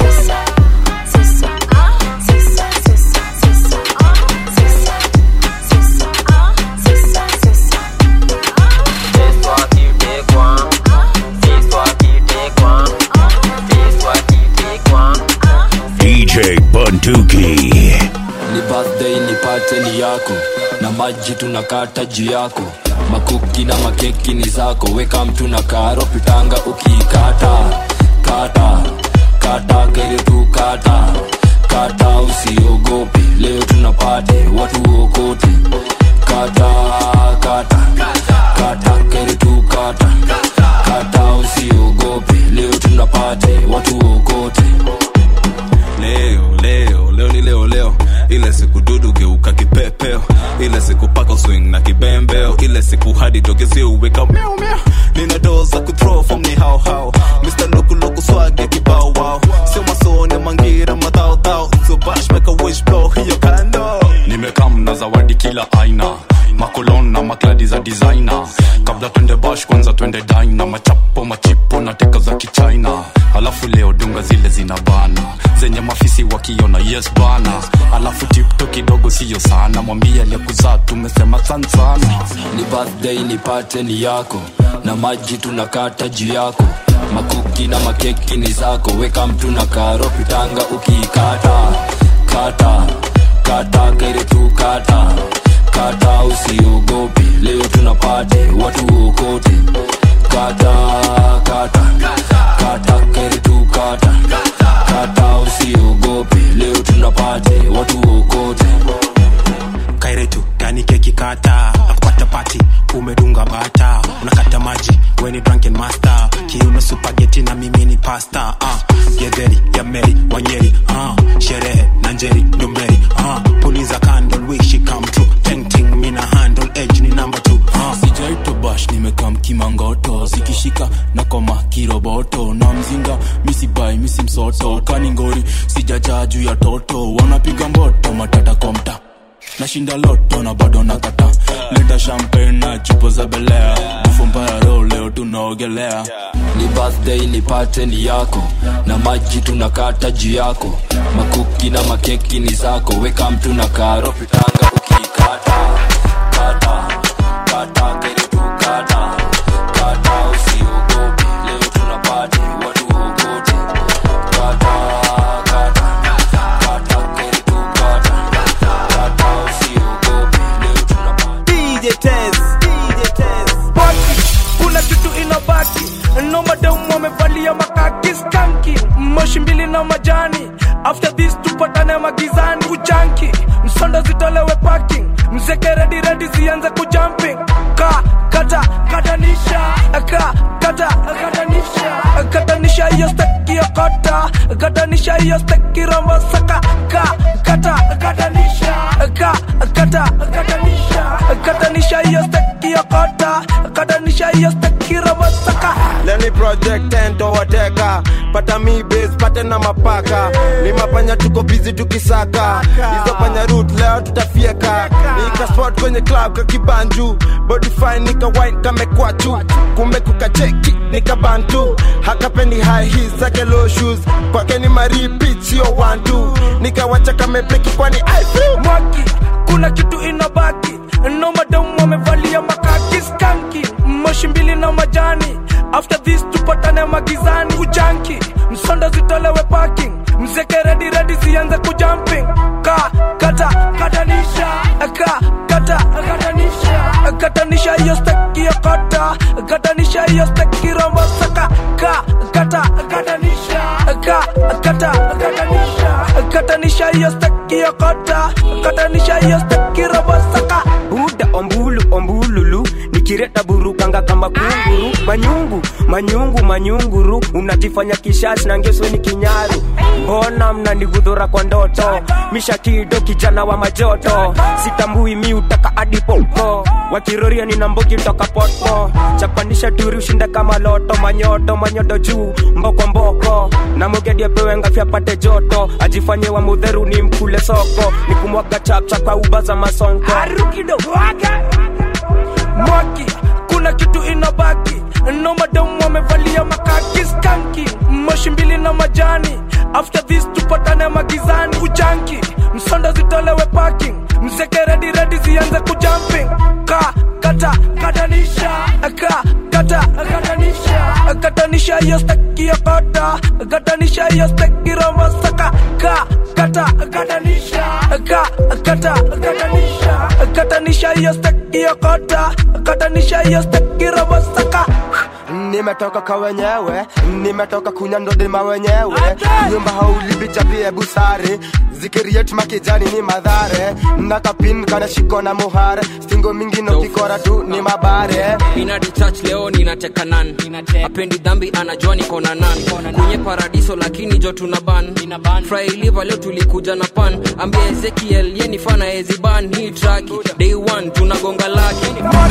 Fais-toi quitter quoi Fais-toi quitter quoi Fais-toi quitter quoi DJ Bunduki. ni birthday nipate ni yako na maji tunakata juu yako makuki na makeki ni zako weka mtu na karo pitanga ukiikata kata kata kere tu kata kata usiogope leo tunapate watu okote kata kata kata kere tu kata kata usiogope leo tunapate watu okote leo leo leo ni leo leo ile siku dudu geuka kipepeo ile siku paka swing na kibembeo ile siku hadi togezi uweka meow meow nina doo za kuthrow from ni hao hao Mr. Loku Loku swag ya kibao wow sio masone mangira madhao dhao so bash make a wish blow hiyo kando nimekam na zawadi kila aina makolon na makladi za designer kabla twende bash kwanza twende dina machapo machipo na teka za kichina alafu leo dunga zile zina bana zenye mafisi wakiona yes bana alafu tipto kidogo siyo sana mwambie aliyekuzaa tumesema san sana ni birthday nipate ni yako na maji tunakata juu yako makuki na makeki ni zako weka mtu na karo pitanga ukiikata kata kata kere tu kata kata usiogope leo tunapate watu okote kata kata kata kere tu kata kata usiogope leo tunapate watu okote kairetu gani keki kata nakupata pati umedunga bata unakata maji weni drunken master kiuno supageti na mimi ni pasta uh, gedheri ya meri wanyeri uh, sherehe na njeri ndomberi uh, puliza candle wish it come true ting ting mina handle edge ni number two uh. sijaito bash nimekam kimangoto zikishika na koma kiroboto na mzinga misibai misi msoto kaningori sijajaa juu ya toto wanapiga mboto matata kwa mta nashinda loto na bado nakata leta champagne na chupo za belea bufu mbaya ro leo tunaogelea ni birthday nipate ni yako na maji tunakata juu yako makuki na makeki ni zako weka mtu na karo pitanga ukiikata kata kata kere tu kata kata usiogope leo tunapate watu ogote kata kata kata kere tu kata kata usiogope leo tunapate DJ Tez, DJ Tez. Baki, kuna kitu inabaki no madam wamevalia makaki skanki moshi mbili na majani after this tupatane magizani kujanki msondo zitolewe parking mzeke redi redi zianze kujumping ka kata katanisha ka kata katanisha katanisha hiyo steki ya kata katanisha hiyo steki rombo saka ka kata katanisha ka kata katanisha katanisha hiyo steki ya kata katanisha hiyo steki rombo saka leni project ento wateka pata mi base pate na mapaka ni mapanya tuko bizi tukisaka hizo panya root leo tutafieka nika spot kwenye club kakibanju body fine nika wine kamekwachu kumbe kukacheki nika bantu hakapendi high heels zake low shoes kwake ni maripit sio one two nikawacha kamepleki kwani I feel mwaki kuna kitu inabaki no madamu wamevalia makaki skanki moshi mbili na majani after this tupatane magizani kujanki msonda zitolewe parking mzeke redi redi zianze kujumping ka kata katanisha ka kata katanisha katanisha hiyo steki ya kata katanisha hiyo steki rombo saka ka kata katanisha ka kata katanisha katanisha hiyo steki ya kata katanisha hiyo steki rombo saka buda ombulu ombululu nikireta burukanga kama kunguru manyungu manyungu manyunguru unajifanya kishashi na ngesweni kinyaru mbona mnanigudhura kwa ndoto mishakido kijana wa majoto sitambui mi utaka adipopo wakiroria nina mbogi toka poto chapanisha turi ushinda kama loto manyoto manyodo juu mboko mboko na mogedi apewe ngafya pate joto ajifanye wa mudheru ni mkule soko nikumwaga chapcha kwa uba za masonko mwaki kuna kitu inabaki no madamu wamevalia makaki skanki moshi mbili na majani after this tupatane magizani kujanki msonda zitolewe parking mzeke redi redi zianze kujumping ka kata katanisha ka kata katanisha katanisha hiyo steki ya kota katanisha hiyo steki rombo saka ka kata katanisha ka kata katanisha katanisha hiyo steki ya kota katanisha hiyo steki rombo saka nimetoka kwa wenyewe nimetoka kunya ndodima wenyewe nyumba haulibichapie busare zikiriet makijani ni madhare nakapin kana shiko na muhare stingo mingi no kikora tu ni mabare inadi church leo ninateka nan apendi dhambi anajua niko na nan kwenye paradiso lakini jo tuna ban frailiva leo tulikuja na pan ambia ezekiel ye ni fana eziban hii traki day one tunagonga laki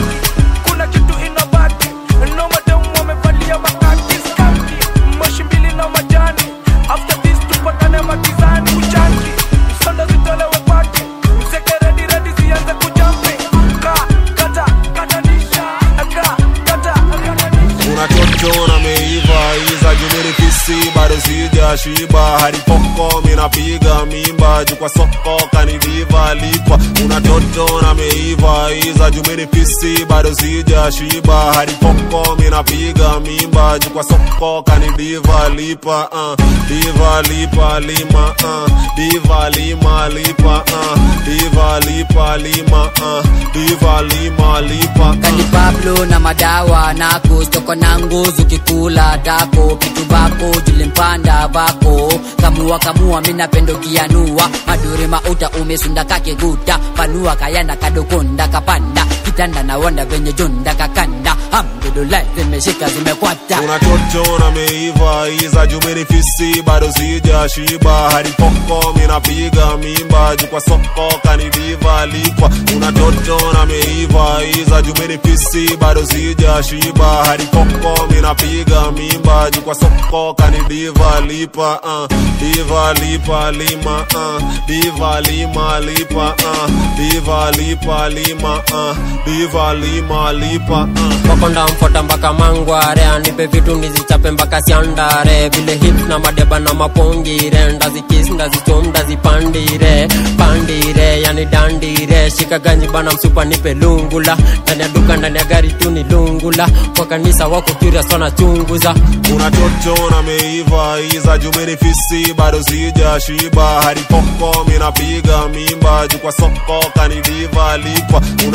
kuna kitu inabaki no madamu wamevalia makaki skanki moshi mbili na majani after this tupatane magizani kujanki msonda zitolewe paki mzeke redi redi zianze kujampi ka kata katanisha ka kata katanisha unatoto na meiva iza jumirifisi bado sija shiba haripoko minapiga mimba juu kwa soko kaniviva lipwa unatoto na meiva iza jumirifisi bado sija shiba haripoko minapiga mimba juu kwa soko kanidiva lipa uh. diva lipa lima uh. diva lima lipa uh. diva lipa lima uh. diva lima lipa kani pablo na madawa nako stoko na nguzu kikula dako kitu bako julimpanda bako kamua kamua minapendo kianua madure mauta umesunda kakiguta panua kayanda kadokonda kapanda kitanda na wanda venye junda kakanda hamdulillah zimeshika zimekwata unatoto na meiva iza jumirifisi bado sija shiba haripoko minapiga mimba juu kwa soko kanidiva lipwa unatoto na meiva iza jumirifisi bado sija shiba haripoko minapiga mimba juu kwa soko kanidiva lipa uh. diva lipa lima uh. diva lima lipa uh. diva lipa lima uh. diva lima lipa uh. makonda mfota mpaka mangware anipe vitu ndizichape mpaka siandare vile hip na madeba na mapongire ndazikis ndazichom ndazipandire pandire yani dandire shika ganji bana msupa nipe lungula ndani ya duka ndani ya gari tu ni lungula kwa kanisa wako curious wanachunguza unatoto na meiva iza jumirifisi bado sija shiba haripoko minapiga mimba juu kwa soko kanidiva lipwa unatoto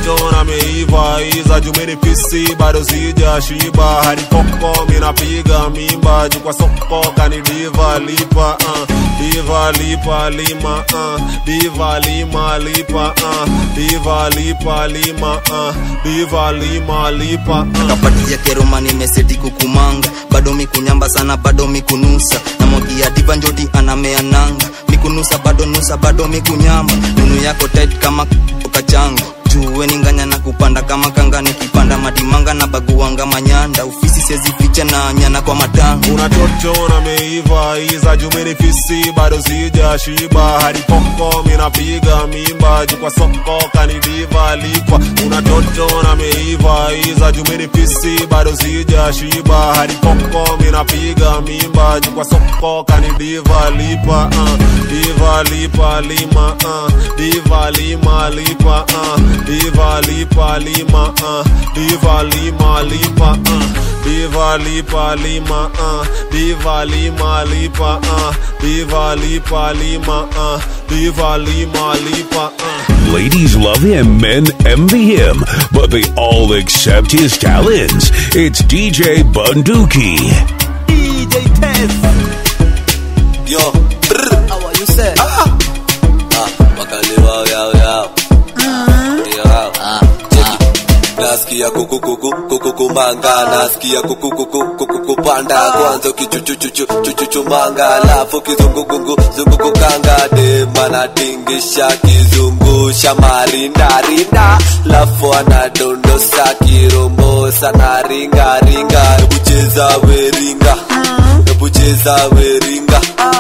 mtoto na meiva iza jumini fisi bado sija shiba hadi koko minapiga mimba juu kwa soko kani diva lipa uh. diva lipa lima uh. diva lima lipa uh. diva lipa lima uh. diva lima lipa uh. kapatia keroma nimeseti kukumanga bado mikunyamba sana bado mikunusa na mogia diva njoti anamea nanga mikunusa bado nusa bado mikunyamba nunu yako tight kama ukachanga juwe ninganya na kupanda kama kanga nikipanda madimanga na baguanga manyanda ufisi sezificha na nyana kwa matanga una toto na meiva iza jumini fisi bado sija shiba hadi koko minapiga mimba juu kwa soko kani diva lipa una toto na meiva iza jumini fisi bado sija shiba hadi koko minapiga mimba juu kwa soko kani diva lipa uh. diva lipa lima uh. diva lima lipa uh. diva lipa lima uh. diva lima lipa uh. diva lipa lima uh. diva lima lipa uh. diva lipa lima uh. diva lima lipa uh. Ladies love him, men envy him, but they all accept his talents. It's DJ Bunduki. DJ Test. Yo, brr. How are you, sir? Ah. Ah, wakaliwa yao yao. Yao. Ah. nasikia kuku kuku kuku kumanga nasikia kuku kuku kuku kupanda kwanza ukichuchuchuchuchuchumanga alafu kizungugungu zungukukanga dema natingisha kizungusha marindarinda lafu anadondosa kirombosa na ringaringa ebucheza weringa ebucheza weringa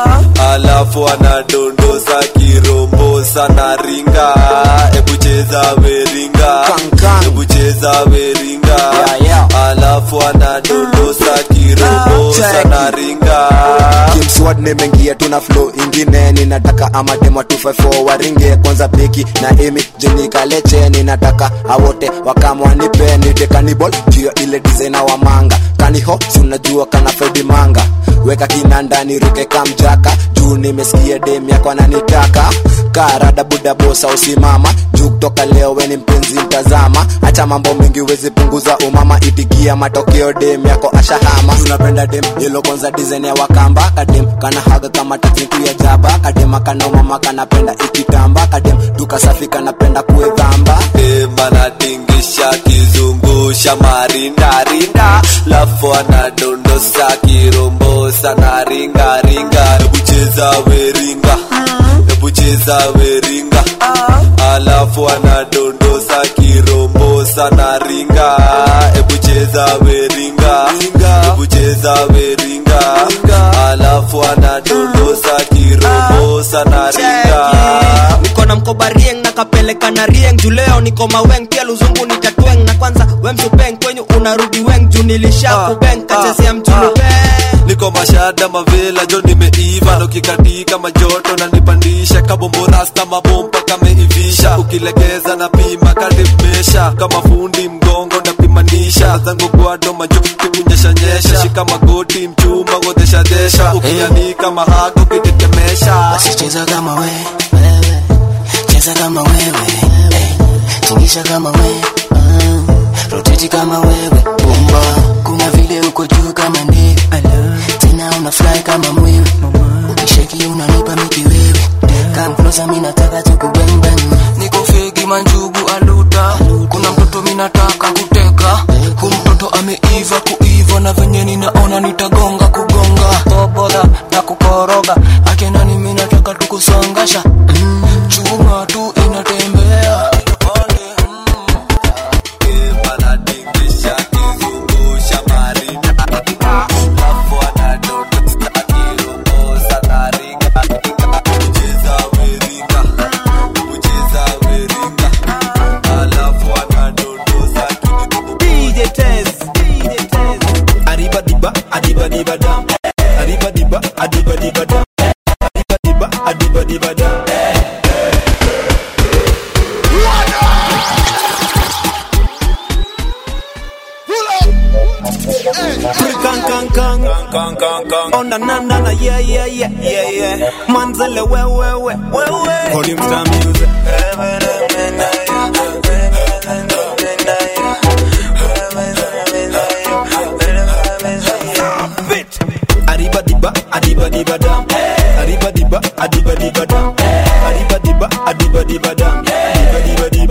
alafu anadondosa kirombosa na ringa ebucheza weringa ebucheza weringa alafu anadondosa kirombosa na ringa kimswad nimeingia tuna flow ingine ninataka amademo 254 waringe kwanza beki na emi jenikaleche ninataka awote wakamwanipe nite kanibol jio ile dizaina wa manga kaniho sunajua kana fredi manga weka kinanda niruke kamjaka juu nimesikia dem yako ananitaka karada budabosa usimama juu kutoka leo weni mpenzi mtazama hacha mambo mengi wezi punguza umama itikia matokeo dem yako ashahama tunapenda dem yelo kwanza design ya wakamba kadem kana haga kama tekniku ya jaba kadema kana umama kanapenda ikitamba kadem duka safi kanapenda kuedhamba dema natingisha kizungusha marindarinda lafu anadondosa kirombosa na ringaringa ebucheza weringa ebucheza weringa alafu anadondosa kirombosa na ringa ebucheza weringa ebucheza weringa alafu anadondosa kirombosa na ringa niko na mkoba rieng na kapeleka na rieng juu leo niko maweng pia luzungu ni tatweng na kwanza wemsupeng kwenyu unarudi weng juu nilisha kubeng kachezea mjulu niko mashada mavela jo nimeiva nokikatika majoto na nipandisha kabombo rasta mabomba kameivisha ukilegeza na pima kadimesha kama fundi mgongo napimanisha zangu gwado majo kikunyeshanyesha shika magoti mchuma godeshadesha ukianika mahago kitetemesha basi cheza kama we wewe cheza kama wewe eh, tingisha kama we mm, roteti kama wewe bomba kuna vile uko juu kama ndege tena una fly kama mwewe ukisheki unanipa miki wewe come closer mimi nataka tukubembem niko fegi manjugu aluta kuna mtoto minataka kuteka hu mtoto ameiva kuiva na venye ninaona nitagonga kugonga toboda na kukoroga akenani minataka tukusongasha mm, chuma tu inatembea DJ Tez, DJ Tez. Arriba diba, adiba diba dam. Arriba diba, adiba diba dam. Arriba diba, adiba diba dam. Kang kang kang kang kang kang Oh na na na na yeah yeah yeah yeah yeah Manzele we we we we we Volume star music.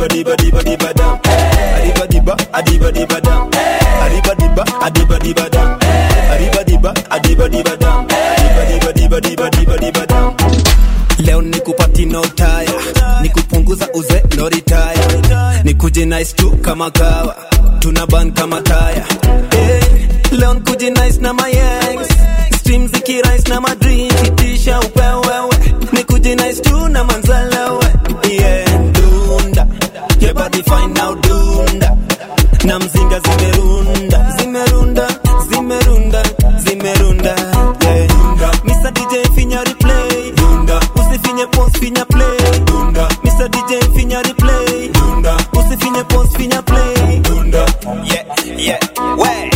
diba diba diba diba dam Adiba diba adiba diba dam Adiba diba adiba diba dam Adiba diba adiba diba dam Adiba diba diba diba diba diba dam leo nikupati no taya nikupunguza uze no retire nikuje nice tu kama kawa tuna ban kama taya hey, leo nikuje nice na my ex stream zikirais na madream kitisha upewewe nikuje nice tu na manzalewe yeah dunda yeah body fine now dunda na mzinga zimerunda zimerunda zimerunda zimerunda yeah. Mr. DJ finya replay dunda usifinye post finya play dunda Mr. DJ finya replay dunda usifinye post finya play dunda yeah yeah way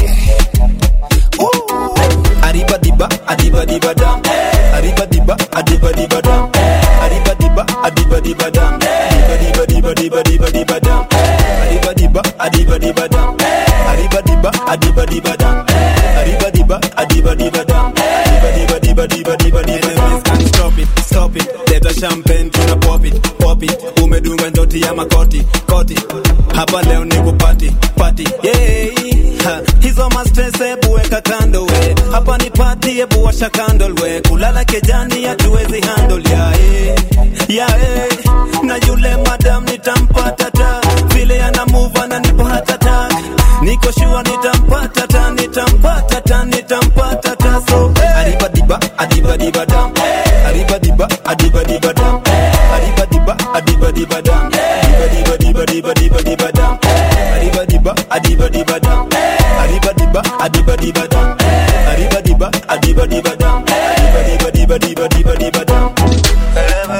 Arriba diba adiba diba dam Arriba diba adiba diba dam Arriba diba adiba diba dam Diba diba diba diba diba diba dam Arriba diba adiba diba dam Arriba diba adiba diba dam Arriba diba adiba diba dam Diba diba diba diba diba diba dam Can't stop it, stop it Leta champagne tuna pop it, pop it Umedunga njoti ya makoti, koti Hapa leo ni kupati, pati yeah. ha, Hizo mastress ebu weka kando we Hapa ni pati ebu washa candle we Kulala kejani hatuwezi handle ya eh. Ya eh. Na yule madam nitampata ta Vile ana move ananipa hata tak Niko sure nitampata ta Nitampata ta, nitampata ta So eh. Adiba diba, adiba diba dam Adiba diba, adiba diba dam Adiba diba, adiba diba dam Adiba diba diba diba diba diba dam Adiba diba, adiba diba dam Adiba diba, adiba diba dam Adiba diba, adiba diba dam Adiba diba diba diba diba diba dam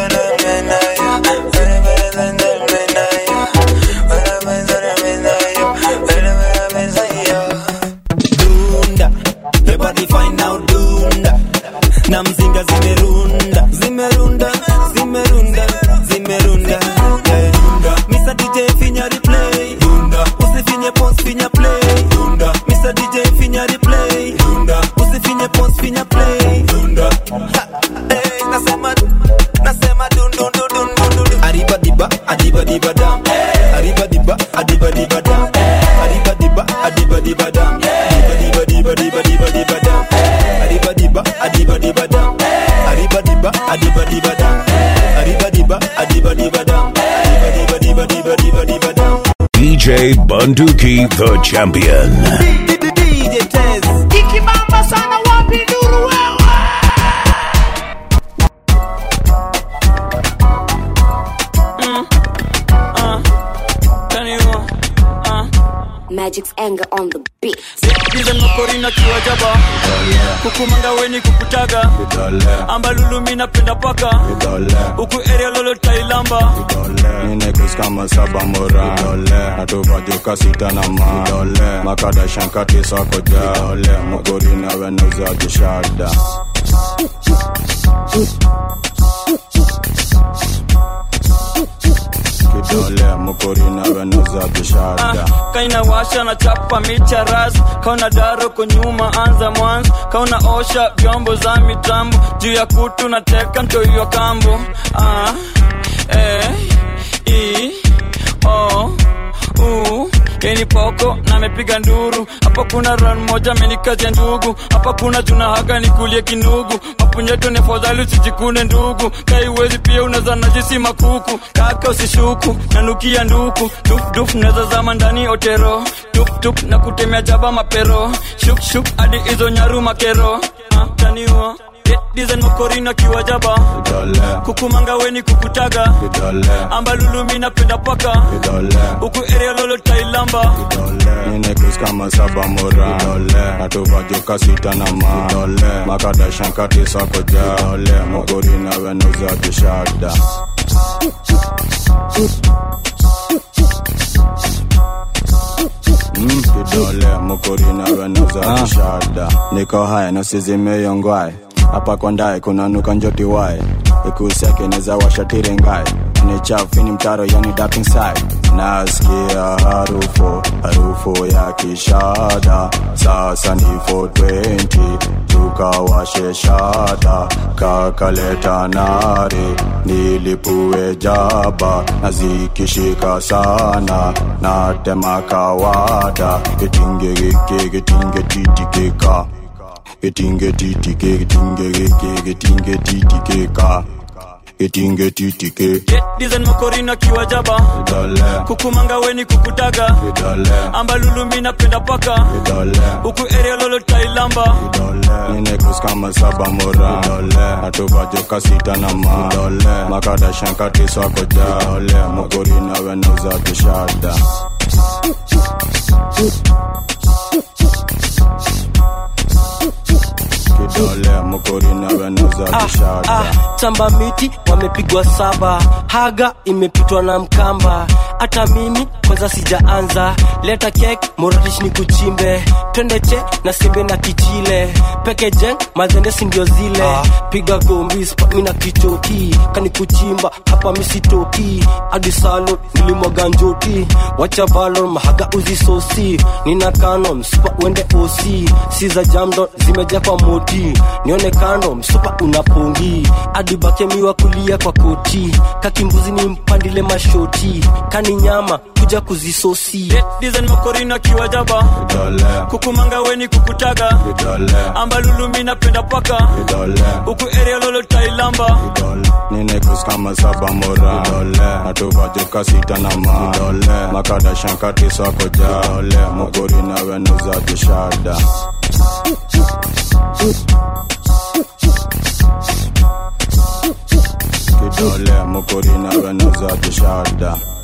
Dunda, your body fine now dunda na mzinga zimerunda zimerunda zimerunda zimerunda yeah. Mr. DJ finya replay dunda usifinye post finya play dunda Mr. DJ finya replay dunda usifinye post finya play dunda Ha, hey, nasema nasema dun dun dun dun dun dun Arriba diba adiba diba dam Arriba diba adiba diba dam Arriba diba adiba diba dam Diba diba diba diba diba diba dam Arriba diba adiba diba dam Arriba diba adiba diba dam Arriba diba adiba diba dam Diba diba diba diba diba diba dam DJ Bunduki, the champion. DJ Tez ikibamba sana wapi nduru wewe Magic's anger on the beat. Dizen makorina kiwajaba kukumanga weni kukutaga ambalulu mi napenda paka huku area lolo tailamba Ninekus kama saba mora natuvajuka sita na ma makada shankati sako ja mugori na wenuza jishada kidole mugori na wenuza jishada kaina washa na chapa micha ras kauna daro kunyuma anza mwanzo kauna osha vyombo za mitambo juu ya kutu na teka mtoiwa kambo ah, eh, i, o, u yeni poko na amepiga nduru hapa kuna ran moja amenikazia ndugu hapa kuna juna haga nikulie kinugu mapunyeto ni fadhali usijikune ndugu kaiwezi pia unaza najisi makuku kaka usishuku nanukia nduku dufduf naza zama ndani otero tuptup na kutemea jaba mapero shukshuk hadi hizo nyaru makero ah, taniwa dizen makorina kiwajaba kukumanga weni kukutaga ambalulumi napenda paka huku area lolo tailamba Ninekus kama saba mora natuvajuka sita na ma makada shankati sako ja mugori na wenuza jishada Mm, kidole mukuri na wenuza jishada niko haya nasizimeyongwae hapa kondae kunanuka njoti wae ikusiake neza washatire ngae ni chafu ni mtaro yani dapping side nasikia harufu harufu ya kishada sasa ni 420 tukawashe shada kakaleta nare nilipue jaba na zikishika sana natema kawada getingegeke getingetititika getingetitike getingegeke getingetititika getingetitike dizen mokorina kiwa jaba kukumanga weni kukutaga ambalulumi napenda paka huku area lolo tailamba ninekus kama saba mora natuvajoka sita na ma makadashankatiso ja mokori nawe nauza kishada kidole mokori nawe nauza kishada ah, chamba miti wamepigwa saba haga imepitwa na mkamba hata mimi kwanza sijaanza leta kek moratish ni kuchimbe twende che na simbe na kichile peke jeng mazende sindio zile ah. piga gombis mina kichoki kani kuchimba hapa misitoki hadi salon nilimwaga njoti wacha valon mahaga uzisosi nina kano msupa uende osi si za jamdo zimeja kwa moti nione kando msupa unapongi hadi bakemiwa kulia kwa koti kakimbuzi ni mpandile mashoti kani nyama kuja kuzisosi dizen mokorina kiwa jaba kukumanga weni kukutaga ambalulumi napenda paka huku area lolo tailamba ninekus kama saba mora natuvajoka sita na ma makadashankatiso ja mokori nawe nauza kishada kidole mokori nawe nauza kishada